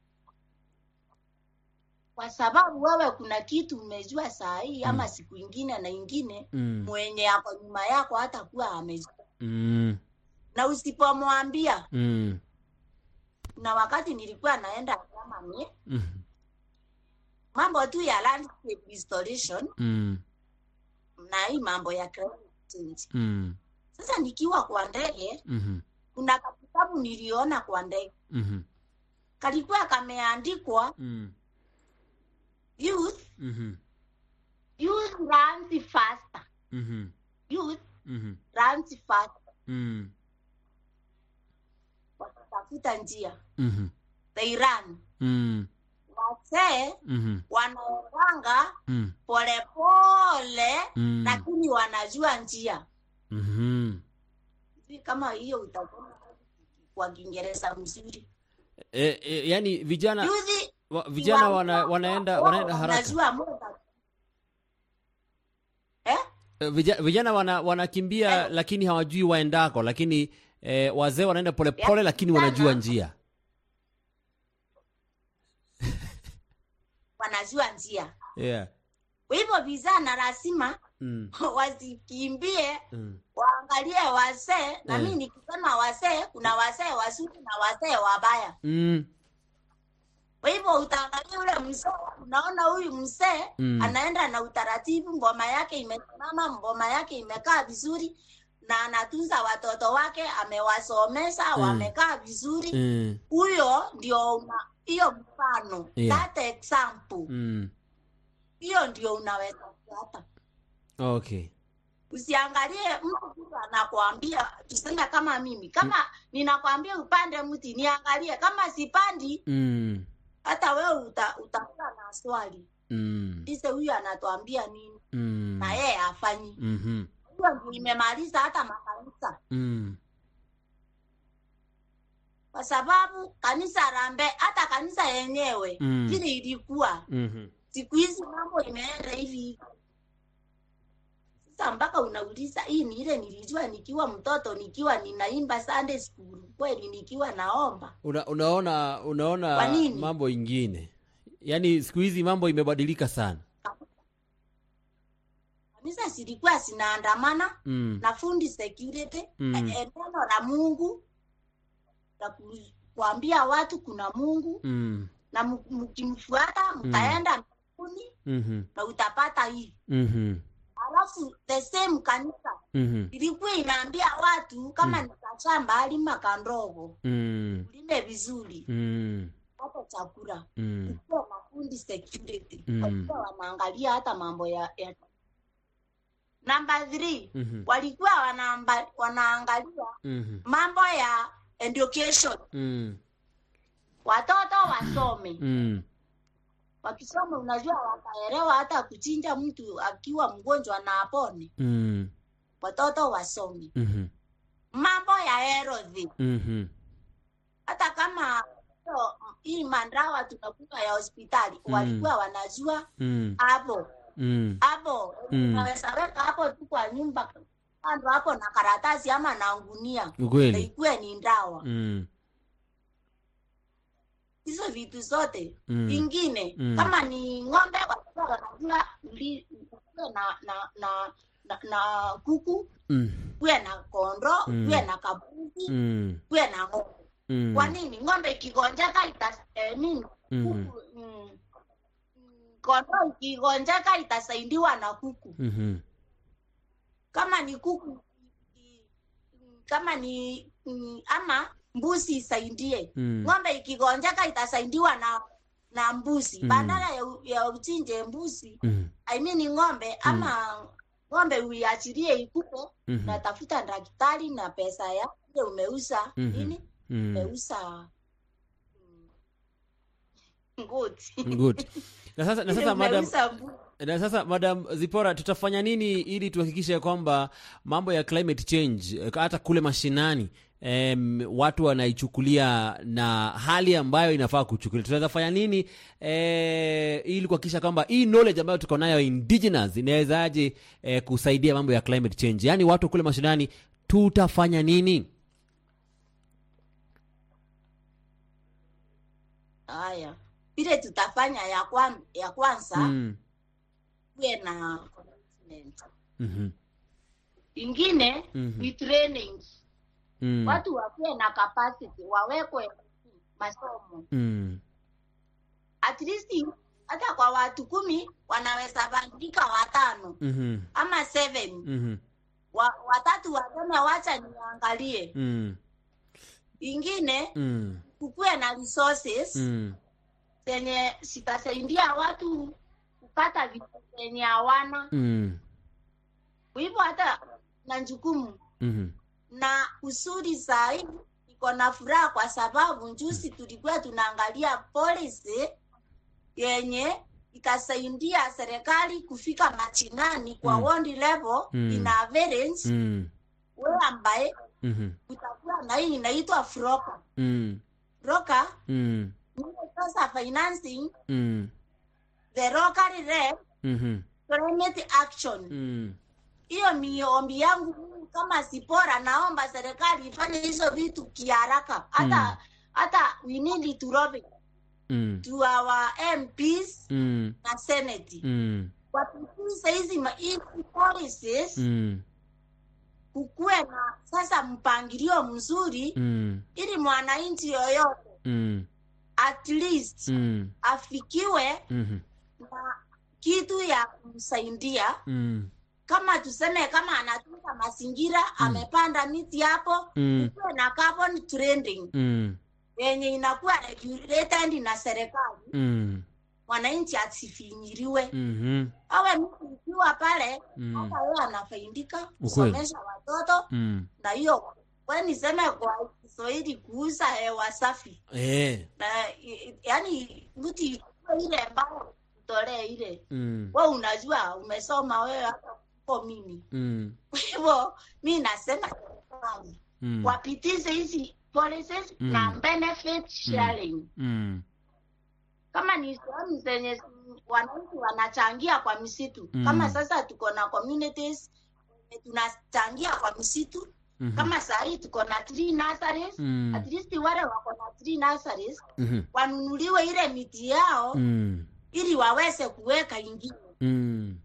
kwa sababu wewe kuna kitu umejua saa hii ama siku ingine na ingine Mm. mwenye ako nyuma yako hata kuwa amejua Mm. na usipomwambia Mm. na wakati nilikuwa naenda Germany Mhm. mambo tu ya landscape restoration Mm. na hii mambo ya climate change Mm. sasa nikiwa kwa ndege Mhm. kuna kitabu sababu niliona kwa ndege Mhm. kalikuwa kameandikwa Mm. youth Mhm. youth runs faster Mhm. youth Mhm. runs faster Mm. wakitafuta njia Mhm. they run Mm. wasee Mhm. wanaendanga Mm. polepole Mm. lakini wanajua njia Mhm. Sijui kama hiyo utaona kwa kiingereza mzuri E, e, yani vijana Youth wa, vijana wa- wana, wanaenda wao wanaenda haraka wanajua muda eh? E, vija- vijana wana, wanakimbia Eh. lakini hawajui waendako lakini e, wazee wanaenda polepole Ya, lakini vijana- wanajua njia wanajua njia yeah. kwa hivyo vijana lazima mm. wasikimbie Mm. waangalie wasee na Eh. mi nikisema wasee kuna wasee wazuri na wasee wabaya Mm. kwa hivyo utaangalia ule mzee unaona huyu mzee Mm. anaenda na utaratibu ngoma yake imesimama ngoma yake imekaa vizuri na anatunza watoto wake amewasomesha Mm. wamekaa vizuri Mm. huyo ndio una hiyo mfano Yeah. that example Mm. hiyo ndio unaweza kufuata okay usiangalie mtu tu anakwambia tuseme kama mimi kama ninakwambia upande mti niangalie kama sipandi mm. hata wewe uta, utakuwa na swali Mm. ise huyu anatuambia nini Mm. na yeye afanyi Mhm. hiyo ndio imemaliza hata makanisa Mm. kwa sababu kanisa rambe hata kanisa yenyewe Mm. vile ilikuwa Mhm. siku hizi mambo imeenda hivi hivi sasa mpaka unauliza hii ni ile nilijua nikiwa mtoto nikiwa ninaimba sunday school kweli nikiwa naomba Una, unaona unaona Kwa nini? mambo ingine yaani siku hizi mambo imebadilika sana kanisa zilikuwa zinaandamana mm. na fundi security Mm. eh, eh, neno la mungu la ku- kuambia watu kuna mungu Mm. na mu- mkimfuata mtaenda mbinguni Mhm. na utapata hii Mhm. alafu the same kanisa Mhm. ilikuwa inaambia watu kama ni kashamba alima kandogo Mm. ulime vizuri Mm. hata chakula Mm. kuwa na fundi security Mm. walikuwa wanaangalia hata mambo ya, ya... namba three Mhm. walikuwa wanaamba, wanaangalia Mhm. mambo ya education Mm. watoto wasome Mm. wakisoma unajua wataelewa hata kuchinja mtu akiwa mgonjwa na apone Mm. watoto wasome Mhm. mambo ya health Mhm. hata kama hiyo, hii mandawa tunakunywa ya hospitali Mm. walikuwa wanajua Mm. hapo Mm. hapo Mm. unaweza weka hapo tu kwa nyumba kando hapo na karatasi ama na ngunia na ukweli ikuwe ni ndawa mm. hizo vitu zote Mm. vingine Mm. kama ni ng'ombe walikuwa wanajua uli- ukuwe na na na na, na kuku Mm. kuwe na kondo Mm. kuwe na kabuzi Mm. kuwe na ng'ombe Mm. kwa nini ng'ombe ikigonjeka ita eh, nini Mhm. kuku mm, mm, kondo ikigonjeka itasaidiwa na kuku Mhm. kama ni kuku i- i- kama ni mm, ama mbuzi isaidie Mm. ng'ombe ikigonjeka itasaidiwa na na mbuzi Mm. badala ya, u- ya uchinje mbuzi Mm. I mean ng'ombe ama ng'ombe uiachilie ikupe Mhm. natafuta daktari na pesa ya ile umeuza Mhm. nini Mm. umeuza mm, ngozi Good. Na sasa, na Ile sasa madam, umeuza mbuzi. na sasa madam Zipora, tutafanya nini ili tuhakikishe kwamba mambo ya climate change eh, hata kule mashinani em, watu wanaichukulia na hali ambayo inafaa kuchukulia. Tunaweza fanya nini eh, ili kuhakikisha kwamba hii knowledge ambayo tuko nayo indigenous inawezaje eh, kusaidia mambo ya climate change, yaani watu kule mashinani tutafanya nini? haya vile tutafanya ya, kwan, ya kwanza Mm. kuwe na commitment. Mhm. ingine Mhm. ni training Mm. watu wakuwe na capacity wawekwe masomo Mm. at least hata kwa watu kumi wanaweza bandika watano Mhm. ama seven Mhm. wa, watatu waseme wacha niangalie Mm. ingine Mm. kukuwe na resources Mm. zenye zitasaidia watu kupata vitu zenye hawana Mm. kwa hivyo hata na jukumu Mhm. na usuri sahii iko na furaha kwa sababu njusi tulikuwa tunaangalia policy yenye itasaidia serikali kufika machinani kwa Mm. ward level Mm. in average Mm. we ambaye Mhm. kutakuwa na hii inaitwa froka Mm. froka Mm. ni sasa financing Mm. the local rep Mhm. climate action Mm. hiyo miombi yangu mimi kama sipora naomba serikali ifanye hizo vitu kiharaka hata Mm. hata we need to lobby Mm. to our MPs Mm. na senate Mm. wapitishe hizi ma- hizi policies Mm. kukuwe na sasa mpangilio mzuri Mm. ili mwananchi yoyote Mm. at least Mm. afikiwe Mhm. na kitu ya kumsaidia Mm. kama tuseme kama anatunza mazingira amepanda miti hapo Mm. kukuwe na carbon trading Mm. yenye inakuwa regulated na serikali Mm. mwananchi asifinyiriwe Mhm. awe mtu ikiwa pale Mm. hata yeye anafaidika Ukweli. kusomesha watoto Mm. na hiyo we niseme kwa kiswahili kuuza hewa safi Eh. na i- yaani mtu ikiwa ile ambayo utolee ile Mm. we unajua umesoma wewe hata kuko mimi Mm. kwa hivyo mi nasema serikali Mm. wapitishe hizi policies Mm. na benefit sharing Mm. kama ni sehemu zenye zi- wananchi wanachangia kwa misitu Mm. kama sasa tuko na communities wenye tunachangia kwa misitu Mhm. kama sahii tuko na tree nurseries Mm. at least wale wako na tree nurseries Mhm. wanunuliwe ile miti yao Mm. ili waweze kuweka ingine Mm.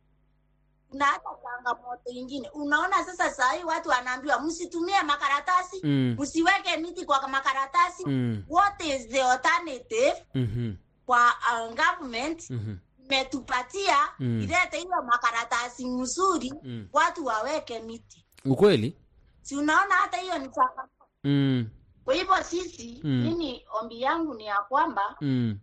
na hata changamoto ingine unaona sasa sahii watu wanaambiwa msitumie makaratasi Mm. msiweke miti kwa makaratasi Mm. what is the alternative Mhm. kwa uh, government Mhm. imetupatia Mm. ilete hiyo makaratasi mzuri Mm. watu waweke miti Ukweli? si unaona hata hiyo ni changamoto Mm. kwa hivyo sisi Mm. mimi ombi yangu ni ya kwamba Mm.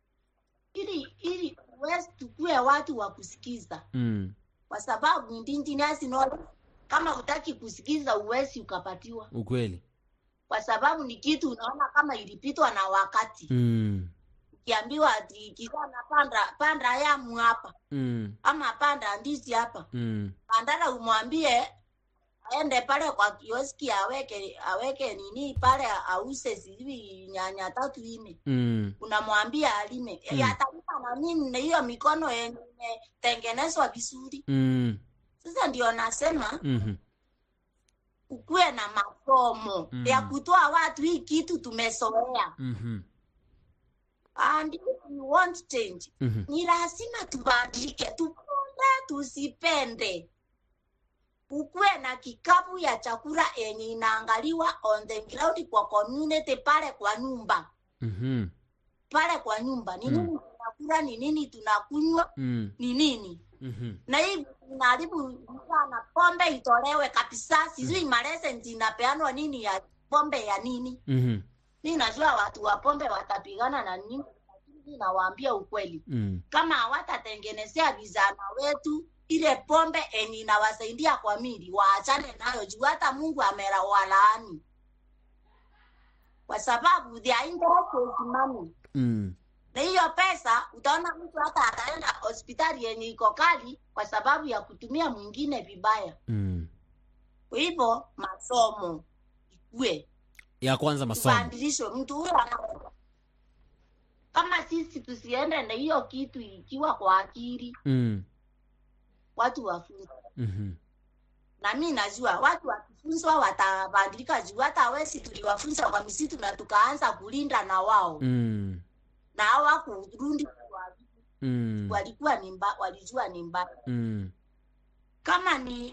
ili ili uwezi tukue watu wa kusikiza Mm. kwa sababu indigenous knowledge kama utaki kusikiza uwezi ukapatiwa Ukweli? kwa sababu ni kitu unaona kama ilipitwa na wakati Mm. ukiambiwa ati kijana panda panda yamu hapa Mm. ama panda ndizi hapa Mm. bandara umwambie aende pale kwa kioski aweke aweke nini pale ause sijui nyanya tatu ine Mm. unamwambia alime Mm. mm. atalima na nini na hiyo mikono yenye imetengenezwa vizuri Mm. sasa ndio nasema Mhm. ukuwe na masomo Mm. ya kutoa watu hii kitu tumesoea Mhm. and if we want change Mhm. ni lazima tubadilike tupende tusipende ukuwe na kikapu ya chakula yenye inaangaliwa on the ground kwa community pale kwa nyumba Mhm. pale kwa nyumba ni Mm. nini tunakula ni nini tunakunywa Mm. ni nini Mhm. na hii inaharibu sana pombe itolewe kabisa sijui malesenti inapeanwa nini ya pombe ya nini Mhm. mi najua watu wa pombe watapigana na nini lakini nawaambia ukweli Mm. kama hawatatengenezea vijana wetu ile pombe enye inawasaidia kwa mili waachane nayo juu hata mungu amera walaani kwa sababu their interest is money Mm. na hiyo pesa utaona mtu hata ataenda hospitali yenye iko kali kwa sababu ya kutumia mwingine vibaya Mm. kwa hivyo masomo ikue Ya kwanza masomo. tubadilishwe mtu huyo ana kama sisi tusiende na hiyo kitu ikiwa kwa akili Mm. watu wafunzwe Mhm. na mi najua watu wakifunzwa watabadilika juu hata wesi tuliwafunza kwa misitu na tukaanza kulinda na wao Mm. na hawakurudi Mm. walikuwa ni mba, walijua ni mbaya Mm. kama ni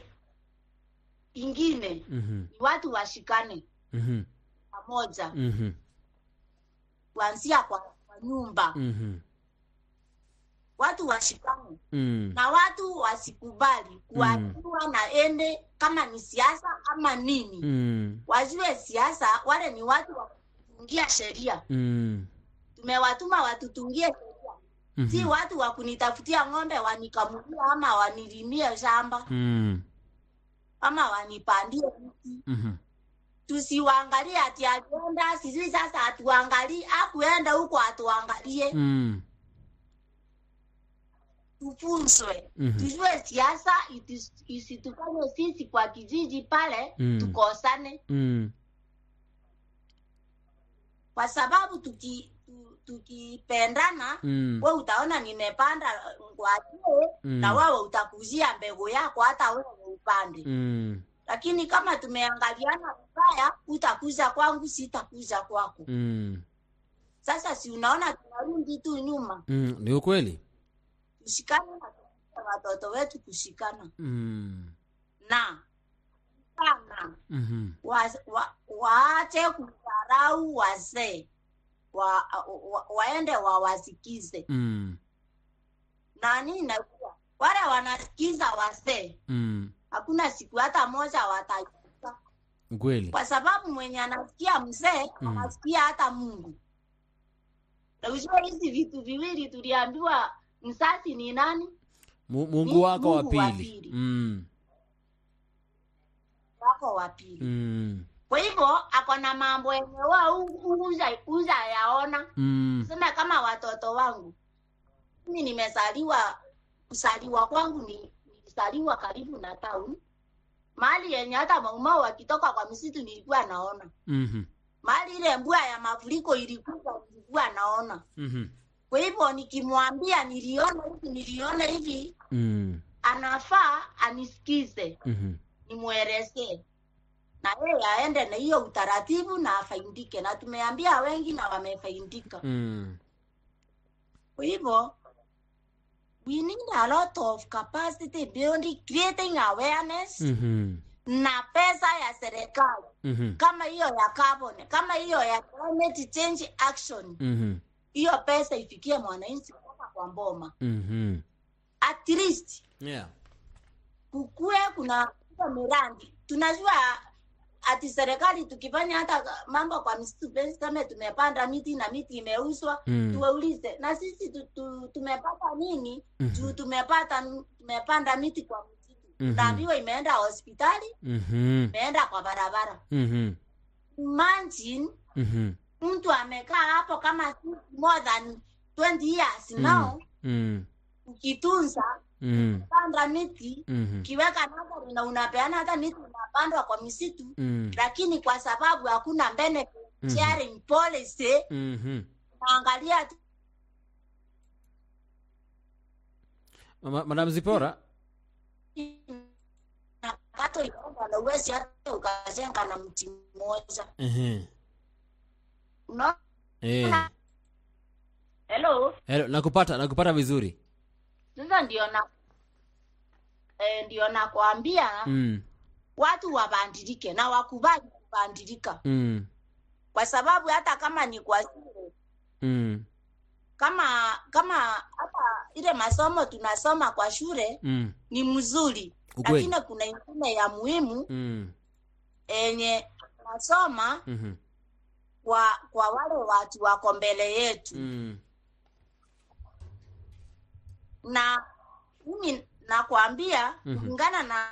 ingine Mhm. ni watu washikane Mhm. pamoja Mhm. kuanzia kwa, kwa nyumba Mhm. watu washikane Mm. na watu wasikubali kuajiriwa na ende kama ni siasa ama nini Mm. wajue siasa wale ni watu wa kutungia sheria Mm. tumewatuma watutungie sheria Mhm. si watu wa kunitafutia ng'ombe wanikamulia ama wanilimie shamba Mm. ama wanipandie mti Mhm. tusiwaangalie ati alienda sijui sasa atuangalie akuenda huko atuangalie Mm. tufunzwe Mhm. tujue siasa itis- isitufanye sisi kwa kijiji pale Mm. tukosane Mm. kwa sababu tuki tu- tukipendana Mm. we utaona nimepanda ngwajie Mm. na wewe utakuzia mbegu yako hata wewe upande Mm. lakini kama tumeangaliana vibaya utakuza kwangu sitakuza kwako Mm. sasa si unaona tunarudi tu nyuma Mm. Ni ukweli. tushikane na tufunze watoto wetu kushikana Mm. na sana Mhm. wa, wa, waache kudharau wazee wa, wa, waende wawasikize Mm. nani najua wale wanasikiza wazee Mm. hakuna siku hata moja watajuka Ukweli. kwa sababu mwenye anasikia mzee Mm. anasikia hata mungu na ujue hizi vitu viwili tuliambiwa msasi ni nani Mu- Mungu Ni wako wa Mungu wa pili. pili. Mm. wako wa pili Mm. kwa hivyo ako na mambo yenye wa uza, uza yaona Mm. sema kama watoto wangu mimi nimezaliwa kuzaliwa kwangu ni nilizaliwa karibu na town mahali yenye hata maumau wakitoka kwa misitu nilikuwa naona Mhm. mahali ile mbua ya mafuriko ilikuja nilikuwa naona Mhm. kwa hivyo nikimwambia niliona hivi niliona hivi Mm. anafaa anisikize Mhm. nimwelezee na yeye aende na hiyo utaratibu na afaindike na tumeambia wengi na wamefaindika Mm. kwa hivyo we need a lot of capacity building creating awareness Mhm. na pesa ya serikali Mhm. kama hiyo ya carbon kama hiyo ya climate change action Mhm. hiyo pesa ifikie mwananchi kutoka kwa mboma Mhm. at least Yeah. kukue kuna hiyo mirandi tunajua ati serikali tukifanya hata mambo kwa misitu basi kama tumepanda miti na miti imeuzwa Mm. tuwaulize na sisi tu, tu, tumepata nini Mhm. juu tumepata tumepanda miti kwa msitu Mhm. tunaambiwa imeenda hospitali Mhm. imeenda kwa barabara Mhm. imagine Mhm. mtu amekaa hapo kama more than 20 years Mm. now Mm. ukitunza Mm. panda miti Mhm. ukiweka nadhari na unapeana hata miti unapandwa kwa misitu Mm. lakini kwa sababu hakuna benefit Mhm. sharing policy Mhm. naangalia tu Ma- Madam Zipora. nakato inaenda na uwezi hata ukajenga na mti mmoja Ehe. unaona Eh. hello Hello, nakupata nakupata vizuri. sasa ndio na eh, ndio nakwambia Mm. watu wabadilike na wakubali kubadilika Mm. kwa sababu hata kama ni kwa shule Mm. kama kama hata ile masomo tunasoma kwa shule Mm. ni mzuri Ukweli. lakini kuna ingine ya muhimu Mm. yenye tunasoma Mhm. kwa kwa wale watu wako mbele yetu Mm. na mimi nakwambia Mhm. kulingana na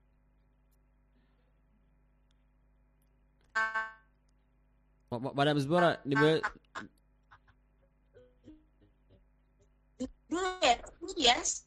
Ma- ma- Madam Zipora nime through experience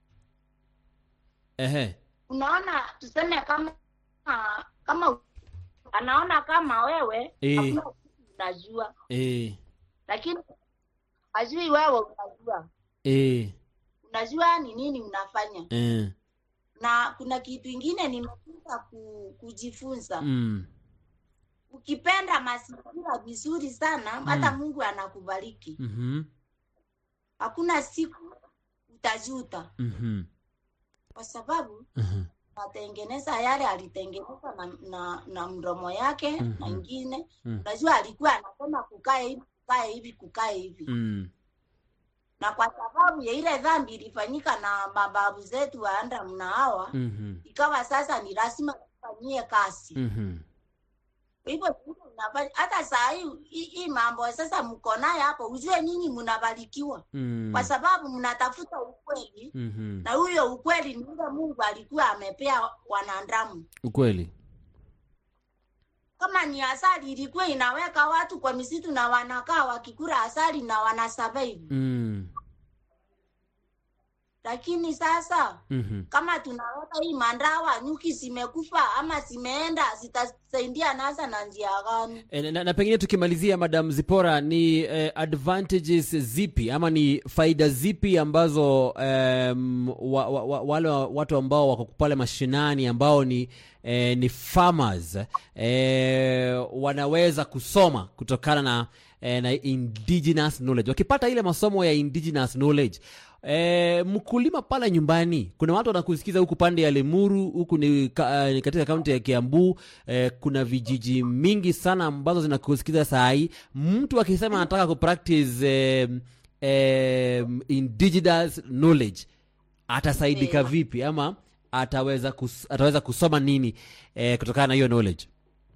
ehe. unaona tuseme kama kama anaona kama wewe Eh. hakuna kitu unajua Eh. lakini ajui wewe unajua Eh. unajua ni nini unafanya Eh. na kuna kitu ingine nimefunza ku, kujifunza Mm. ukipenda mazingira vizuri sana hata mungu anakubariki Mhm. hakuna siku utajuta Mhm. kwa sababu Mhm. atengeneza yale alitengeneza na, na, na mdomo yake Mhm. na ingine Mhm. unajua alikuwa anasema kukae hivi kukae hivi kukae hivi Mm. na kwa sababu ya ile dhambi ilifanyika na mababu zetu wa Adamu na Hawa Mhm. ikawa sasa ni lazima tufanyie kazi Mhm. Kwa hivyo sisi tunafanya- hata saa hii hii- hii mambo sasa mko naye hapo, ujue nyinyi mnabarikiwa Mm. kwa sababu mnatafuta ukweli, Mhm. na huyo ukweli ni ule Mungu alikuwa amepea wanadamu. ukweli Kama ni asali ilikuwa inaweka watu kwa misitu na wanakaa wakikula asali na wana survive, Mm. lakini sasa Mhm. kama tunaweka hii mandawa, nyuki zimekufa ama zimeenda, zitasaidia nasa na njia gani? E, na, na pengine tukimalizia madam zipora ni eh, advantages zipi ama ni faida zipi ambazo um, wa, wa, wa, wale wa- watu ambao wako pale mashinani ambao ni eh, ni farmers eh, wanaweza kusoma kutokana na eh, na indigenous knowledge wakipata ile masomo ya indigenous knowledge E, mkulima pale nyumbani kuna watu wanakusikiza huku pande ya lemuru huku ni, ka, ni katika kaunti ya kiambu e, kuna vijiji mingi sana ambazo zinakusikiza saa hii mtu akisema anataka kupractice e, e, indigenous knowledge atasaidika Yeah. vipi ama ataweza, kus, ataweza kusoma nini e, kutokana na hiyo knowledge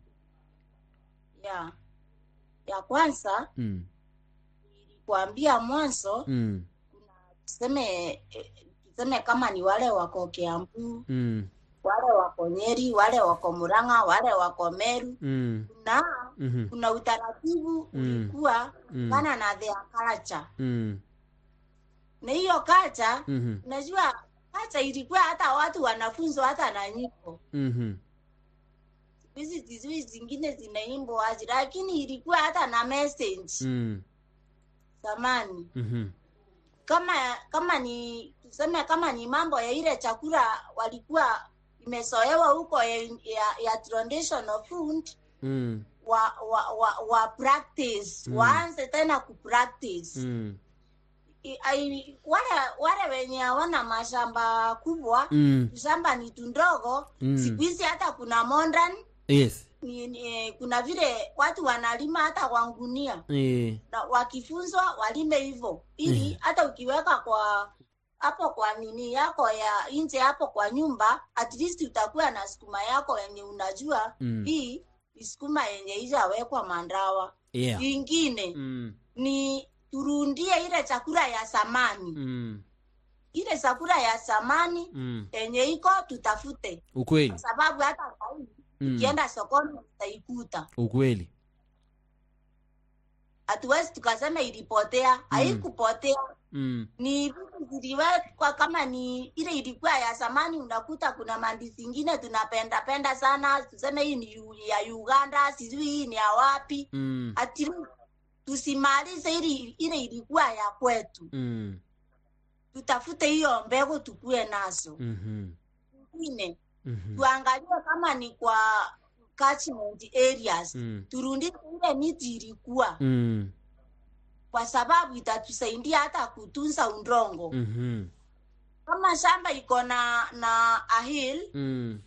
Ya ya kwanza mm, kuambia mwanzo mm, tuseme eh, tuseme kama ni wale wako Kiambu, mm, wale wako Nyeri, wale wako Murang'a, wale wako Meru, mm, kuna mhm, kuna utaratibu Mm. ulikuwa Mm. kana na their culture, mm, na hiyo culture mhm, unajua culture ilikuwa hata watu wanafunzwa hata na nyimbo mhm, hizi hizi zingine zinaimbwa wazi, lakini ilikuwa hata na message mm, zamani. mhm, Kama kama ni tuseme, kama ni mambo ya ile chakula walikuwa imesoewa huko ya, ya, ya traditional food mm, wa, wa, wa, wa practice Mm. waanze tena kupractice mm, I- ai- wale wale wenye hawana mashamba kubwa mm, shamba ni tundogo Mm. siku hizi hata kuna modern yes ni, ni, kuna vile watu wanalima hata kwa ngunia eh, na wakifunzwa walime hivyo ili Mhm. hata ukiweka kwa hapo kwa nini yako ya nje hapo kwa nyumba at least utakuwa na sukuma yako yenye unajua Mm. hii ni sukuma yenye ishawekwa mandawa yeah. ingine mm, ni turundie ile chakula ya samani mm, ile chakula ya samani mm. yenye iko tutafute ukweli kwa sababu hata sahii mm. ukienda sokoni utaikuta ukweli hatuwezi tukasema ilipotea haikupotea mm. ni vitu ziliwekwa kama ni ile ilikuwa ya zamani unakuta kuna mandi zingine tunapenda penda sana tuseme hii ni yu- ya uganda sijui hii ni ya wapi Mm. ati tusimalize ili ile ilikuwa ya kwetu Mm. tutafute hiyo mbegu tukue nazo Mhm. ingine Mhm. tuangalie kama ni kwa catchment areas Mm. turundike ile miti ilikuwa Mm. kwa sababu itatusaidia hata kutunza udongo Mhm. kama shamba iko na na a hill Mm.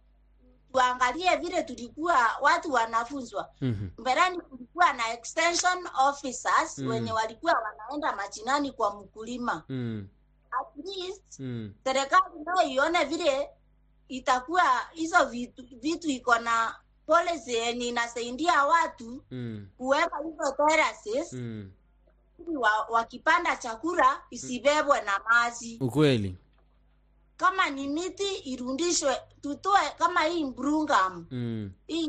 tuangalie vile tulikuwa watu wanafunzwa Mhm. mbeleni kulikuwa na extension officers Mm. wenye walikuwa wanaenda machinani kwa mkulima Mm. at least Mm. serikali nayo ione vile itakuwa hizo vitu vitu iko na policy yenye inasaidia watu Mm. kuweka hizo terraces Mm. ili wa, wakipanda chakula isibebwe na maji ukweli kama ni miti irundishwe tutoe kama hii mbrungam mm. hii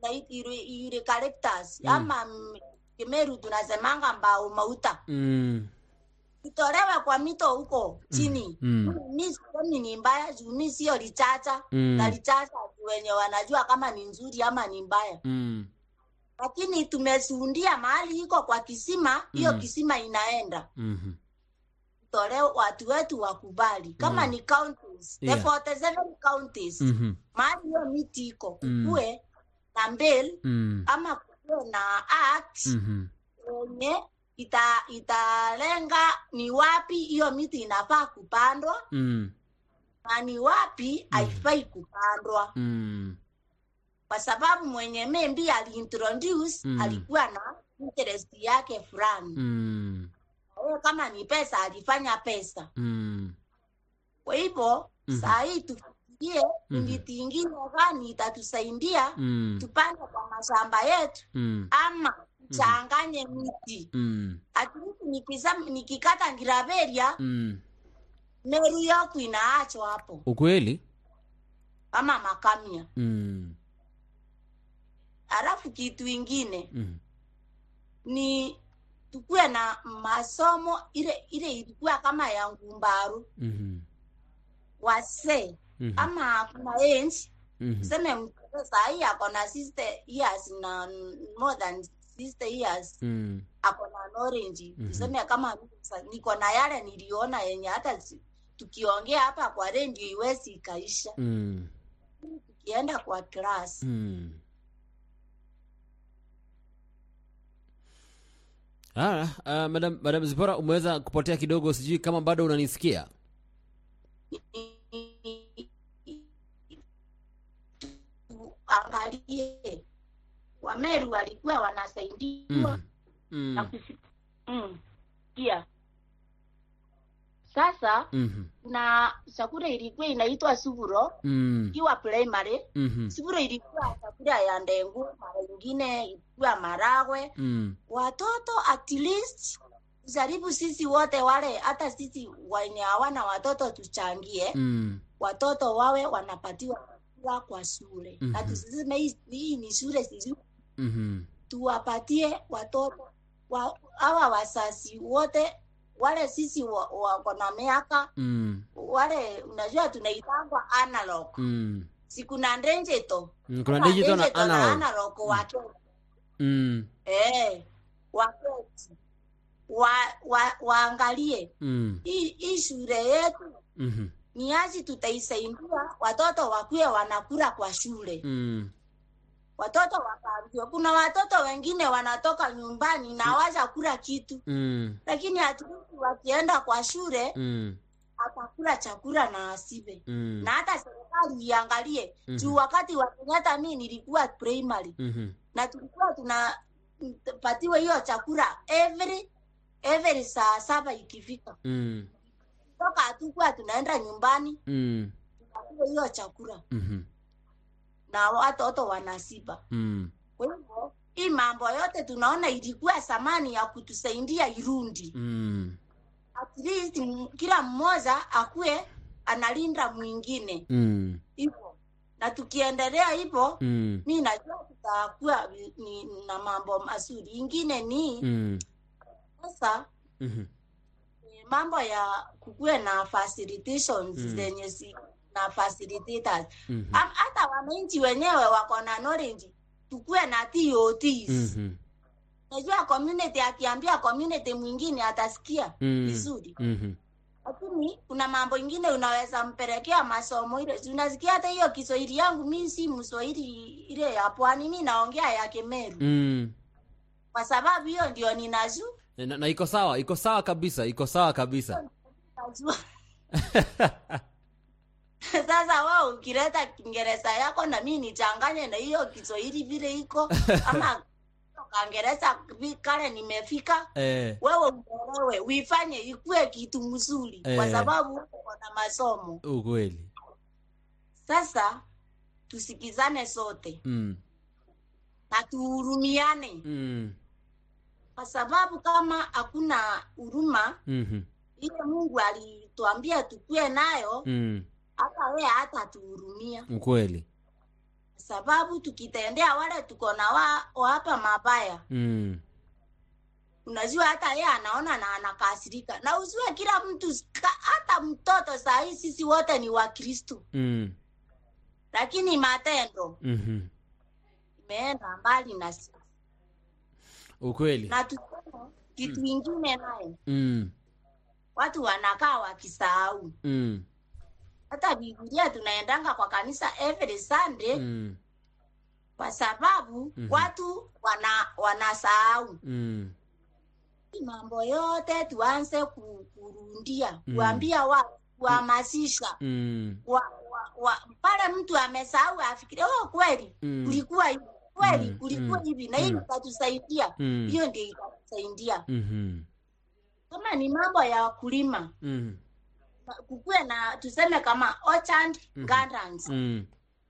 ile collectors Mm. ama mm, Kimeru tunasemanga mbao mauta Mm. itolewe kwa mito huko chini Mm. mi sisemi ni mbaya juu mi sio lichacha Mm. na lichacha wenye wanajua kama ni nzuri ama ni mbaya Mm. lakini tumesuundia mahali iko kwa kisima hiyo Mm. kisima inaenda Mhm. tole watu wetu wakubali kama Mm. ni counties Yeah. the 47 counties Mhm. mahali hiyo miti iko Mm. kukue na mbel Mm. ama kukue na act Mhm. yenye ita italenga ni wapi hiyo miti inafaa kupandwa Mm. na ni wapi haifai kupandwa Mm. kwa sababu mwenye membi aliintroduce Mm. alikuwa na interest yake fulani Mm. yeye kama ni pesa alifanya pesa Mm. kwa hivyo Mhm. saa hii tufikirie ni Mhm. miti ingine gani itatusaidia Mm. tupande kwa mashamba yetu Mm. ama tuchanganye miti Mm. atilisti nikisema nikikata ngiraveria Mm. meru yoku inaachwa hapo ukweli ama makamia mm. alafu kitu ingine Mm. ni tukuwe na masomo ile ile ilikuwa kama ya ngumbaru Mhm. wasee Mhm. ama kuna age Mhm. tuseme mtoto sahii ako na sister years na more than sister years Mm. ako na orange Mhm. tuseme kama mimi sasa niko na yale niliona yenye hata si- tukiongea hapa kwa redio iwezi ikaisha Mm. tukienda kwa class Mm. Ah, uh, madam, madam Zipora umeweza kupotea kidogo, sijui kama bado unanisikia. angalie wameru walikuwa wanasaidiwa Mm. na Mm. kufi- mm, pia sasa Mhm. na chakula ilikuwa inaitwa suvuro Mm. ikiwa primary Mhm. suvuro ilikuwa chakula ya ndengu mara ingine ilikuwa maragwe Mm. watoto at least jaribu sisi wote wale hata sisi wenye hawana watoto tuchangie Mm. watoto wawe wanapatiwa chakula kwa shule Mhm. na tusiseme hii hii ni shule sijui Mhm. tuwapatie watoto wa, hawa wasasi wote wale sisi wa- wako na miaka Mm. wale unajua tunaitangwa analog Mm. sikuna ndenjeto Mm. Kuna digital na analog. analog wake Mm. eh waketi wa, wa, waangalie Mm. hii hii shule yetu Mhm. ni aji tutaisaidia watoto wakuwe wanakula kwa shule Mm. watoto wakaambiwa kuna watoto wengine wanatoka nyumbani na hawaja kula kitu Mm. lakini hatuwezi wakienda kwa shule Mm. atakula chakula na asibe Mm. na hata serikali iangalie Mhm. juu wakati wa Kenyatta mi nilikuwa primary Mhm. na tulikuwa tunapatiwa hiyo chakula every every saa saba ikifika Mm. toka hatukuwa tunaenda nyumbani Mm. tunapatiwa hiyo chakula Mhm. na watoto wanasiba Mm. kwa hivyo hii mambo yote tunaona ilikuwa thamani ya kutusaidia irundi Mm. at least m- kila mmoja akuwe analinda mwingine Mm. hivyo na tukiendelea hivyo Mm. mi najua tutakuwa vi- ni, na mambo mazuri ingine ni Mm. sasa Mhm. eh, mambo ya kukuwe na facilitations Mm. zenye si na facilitators Mhm. Am- hata wananchi wenyewe wako na knowledge tukuwe na TOTs Mhm. najua community akiambia community mwingine atasikia Mm. vizuri Mhm. lakini kuna mambo ingine unaweza mpelekea masomo ile Si unasikia hata hiyo kiswahili yangu mi si mswahili ile ya pwani mi naongea ya kemeru Mm. kwa sababu hiyo ndio ninaju na, na iko sawa iko sawa kabisa iko sawa kabisa najua sasa wao ukileta kiingereza yako na mi nichanganye na hiyo kiswahili vile iko ama kaingereza vi- kale nimefika eh, wewe uelewe uifanye ikue kitu mzuri kwa Eh. sababu uko na masomo ukweli sasa tusikizane sote mm. na tuhurumiane Mm. kwa sababu kama hakuna huruma Mhm. ile mungu alituambia tukue nayo Mm. hata wee hata tuhurumia ukweli kwa sababu tukitendea wale tuko na wa, wa hapa mabaya mm. unajua hata yeye anaona na anakasirika na usiwe kila mtu ka- hata mtoto saa hii sisi wote ni wakristu Mm. lakini matendo Mhm. imeenda mbali na sisi ukweli na tuseme kitu ingine naye mm. watu wanakaa wakisahau Mm. hata bibilia tunaendanga kwa kanisa every sunday Mm. kwa sababu Mhm. watu wana wanasahau Mm. Hii mambo yote tuanze ku- kurundia Mm. kuambia watu kuhamasisha Mm. wa, wa, wa, pale mtu amesahau afikirie oh, kweli Mm. kulikuwa hivi kweli Mm, kulikuwa mm, hivi na hii mm. itatusaidia Mm. hiyo ndio itatusaidia Mhm. kama ni mambo ya kulima mm. kukuwe na tuseme kama orchard Mhm. gardens Mm.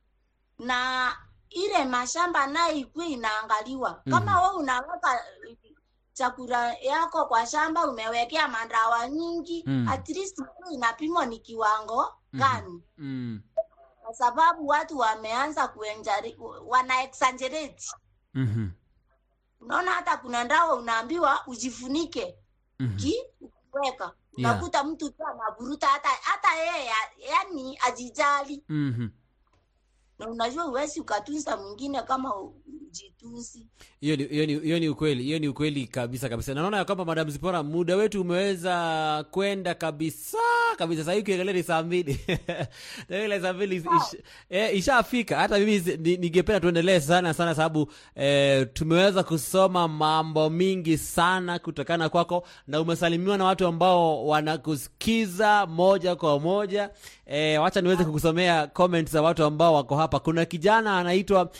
na ile mashamba nayo ikuwe inaangaliwa Mhm. kama we unaweka chakula yako kwa shamba umewekea mandawa nyingi Mhm. at least ikuwe inapimwa ni kiwango gani Mm. kwa sababu watu wameanza kuenjari, wana exaggerate Mhm. unaona hata kuna ndawa unaambiwa ujifunike Mhm. ki ukiweka Yeah. unakuta mtu tu anavuruta hata hata yeye ya- yani ajijali Mhm. na unajua uwezi ukatunza mwingine kama u- ujitunzi hiyo ni, hiyo ni, hiyo ni ukweli hiyo ni ukweli kabisa kabisa Na naona ya kwamba madam zipora muda wetu umeweza kwenda kabisa kabisa sahii ukiangalia ni saa mbili ile saa mbili ish, eh, ishafika hata mimi zi- ni- ningependa tuendelee sana sana sababu eh, tumeweza kusoma mambo mingi sana kutokana kwako na umesalimiwa na watu ambao wanakusikiza moja kwa moja eh, wacha niweze kukusomea comments za watu ambao wako hapa kuna kijana anaitwa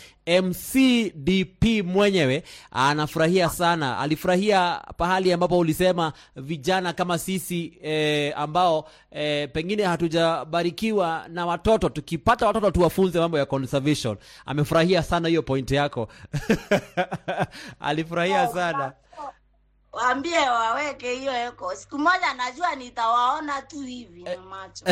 mcdp mwenyewe anafurahia sana alifurahia pahali ambapo ulisema vijana kama sisi eh, ambao eh, pengine hatujabarikiwa na watoto tukipata watoto tuwafunze mambo ya conservation amefurahia sana hiyo point yako alifurahia sana waambie waweke hiyo eko siku moja najua nitawaona tu hivi na macho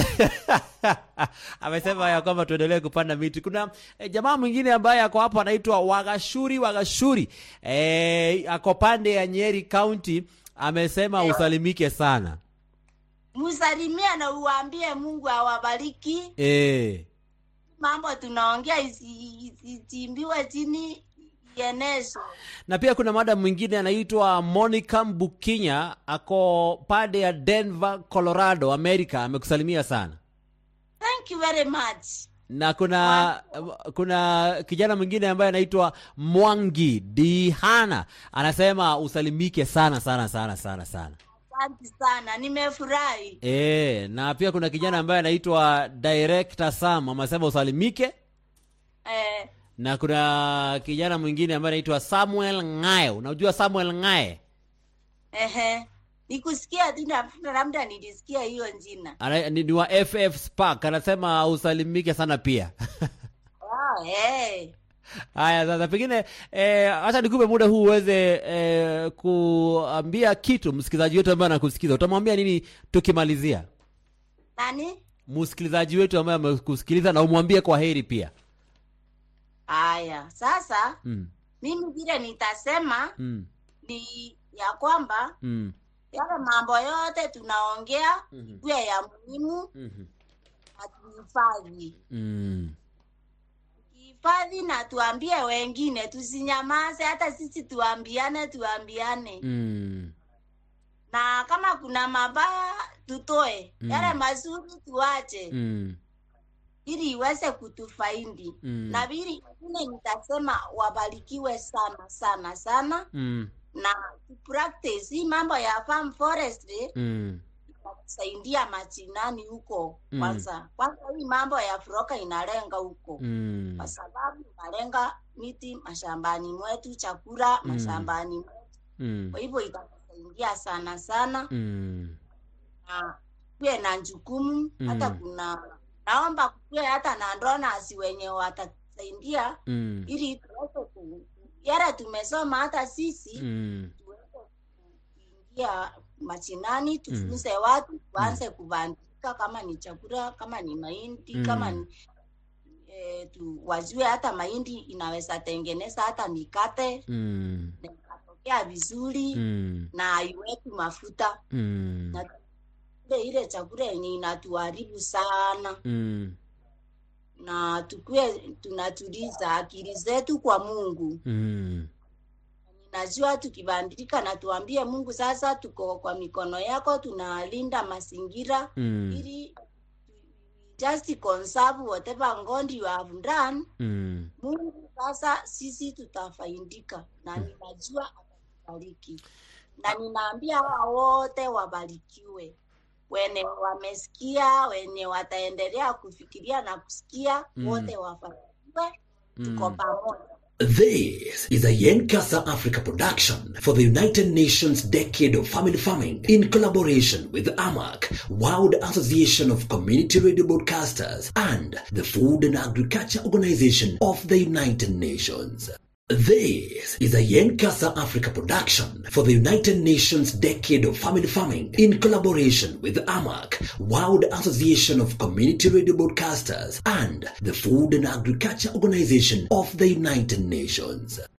amesema ya kwamba tuendelee kupanda miti kuna eh, jamaa mwingine ambaye ako hapo anaitwa wagashuri wagashuri eh, ako pande ya nyeri county amesema usalimike sana msalimie na uwaambie mungu awabariki eh. mambo tunaongea isi- isichimbiwe chini ienezwe na pia kuna mada mwingine anaitwa monica mbukinya ako pande ya denver colorado america amekusalimia sana thank you very much na kuna kuna kijana mwingine ambaye anaitwa mwangi dihana anasema usalimike sana sana sana sana sana asante sana nimefurahi e, na pia kuna kijana ambaye anaitwa director sam amesema usalimike eh, na kuna kijana mwingine ambaye anaitwa samuel ngae unajua samuel ngae ehe nikusikia tu na- labda nilisikia hiyo jina Ana- ni ni wa ff spark anasema usalimike sana pia wow, hey. haya sasa pengine eh, hata nikupe muda huu uweze eh, kuambia kitu msikilizaji wetu ambaye anakusikiza utamwambia nini tukimalizia nani msikilizaji wetu ambaye amekusikiliza na umwambie kwa heri pia haya sasa mm, mimi vile nitasema mm, ni ya kwamba mm, yale mambo yote tunaongea Mhm. kuwe ya muhimu mhm, na tuhifadhi mm, tuhifadhi na tuambie wengine tusinyamaze hata sisi tuambiane tuambiane mm, na kama kuna mabaya tutoe Mm. yale mazuri tuache mm, ili iweze kutufaidi Mm. na vili ingine nitasema wabarikiwe sana sana sana mm, na practice hii mambo ya farm forestry mm, itatusaidia machinani huko Mm. kwanza kwanza hii mambo ya furoka inalenga huko mm, kwa sababu inalenga miti mashambani mwetu chakula Mm. mashambani mwetu mm, kwa hivyo itatusaidia sana sana mm, na kuwe na jukumu Mm. hata kuna naomba kuwe hata na donors wenye watatusaidia mm, ili tuweze ku yara tumesoma hata sisi mm, tuweze kuingia machinani tufunze watu tuanze kubandika kama ni chakula kama ni mahindi Mm. kama ni e, tu, wajue hata mahindi inaweza tengeneza hata mikate mm, na ikatokea vizuri mm, na haiweki mafuta mm, na ile ile chakula yenye inatuharibu sana mm, na tukue tunatuliza akili zetu kwa mungu mm, najua tukibandilika na tuambie mungu sasa tuko kwa mikono yako tunalinda mazingira mm, ili just conserve whatever god you have done mm. mungu sasa sisi tutafaidika na ninajua atatubariki na ninaambia hawa wote wabarikiwe wenye wamesikia wenye wataendelea kufikiria na kusikia Mm. wote wafanikiwe tuko Mm. pamoja This is a Yenkasa Africa production for the United Nations Decade of Family Farming in collaboration with AMAC, World Association of Community Radio Broadcasters, and the Food and Agriculture Organization of the United Nations. This is a Yenkasa Africa production for the United Nations Decade of Family Farming in collaboration with AMAC, World Association of Community Radio Broadcasters, and the Food and Agriculture Organization of the United Nations.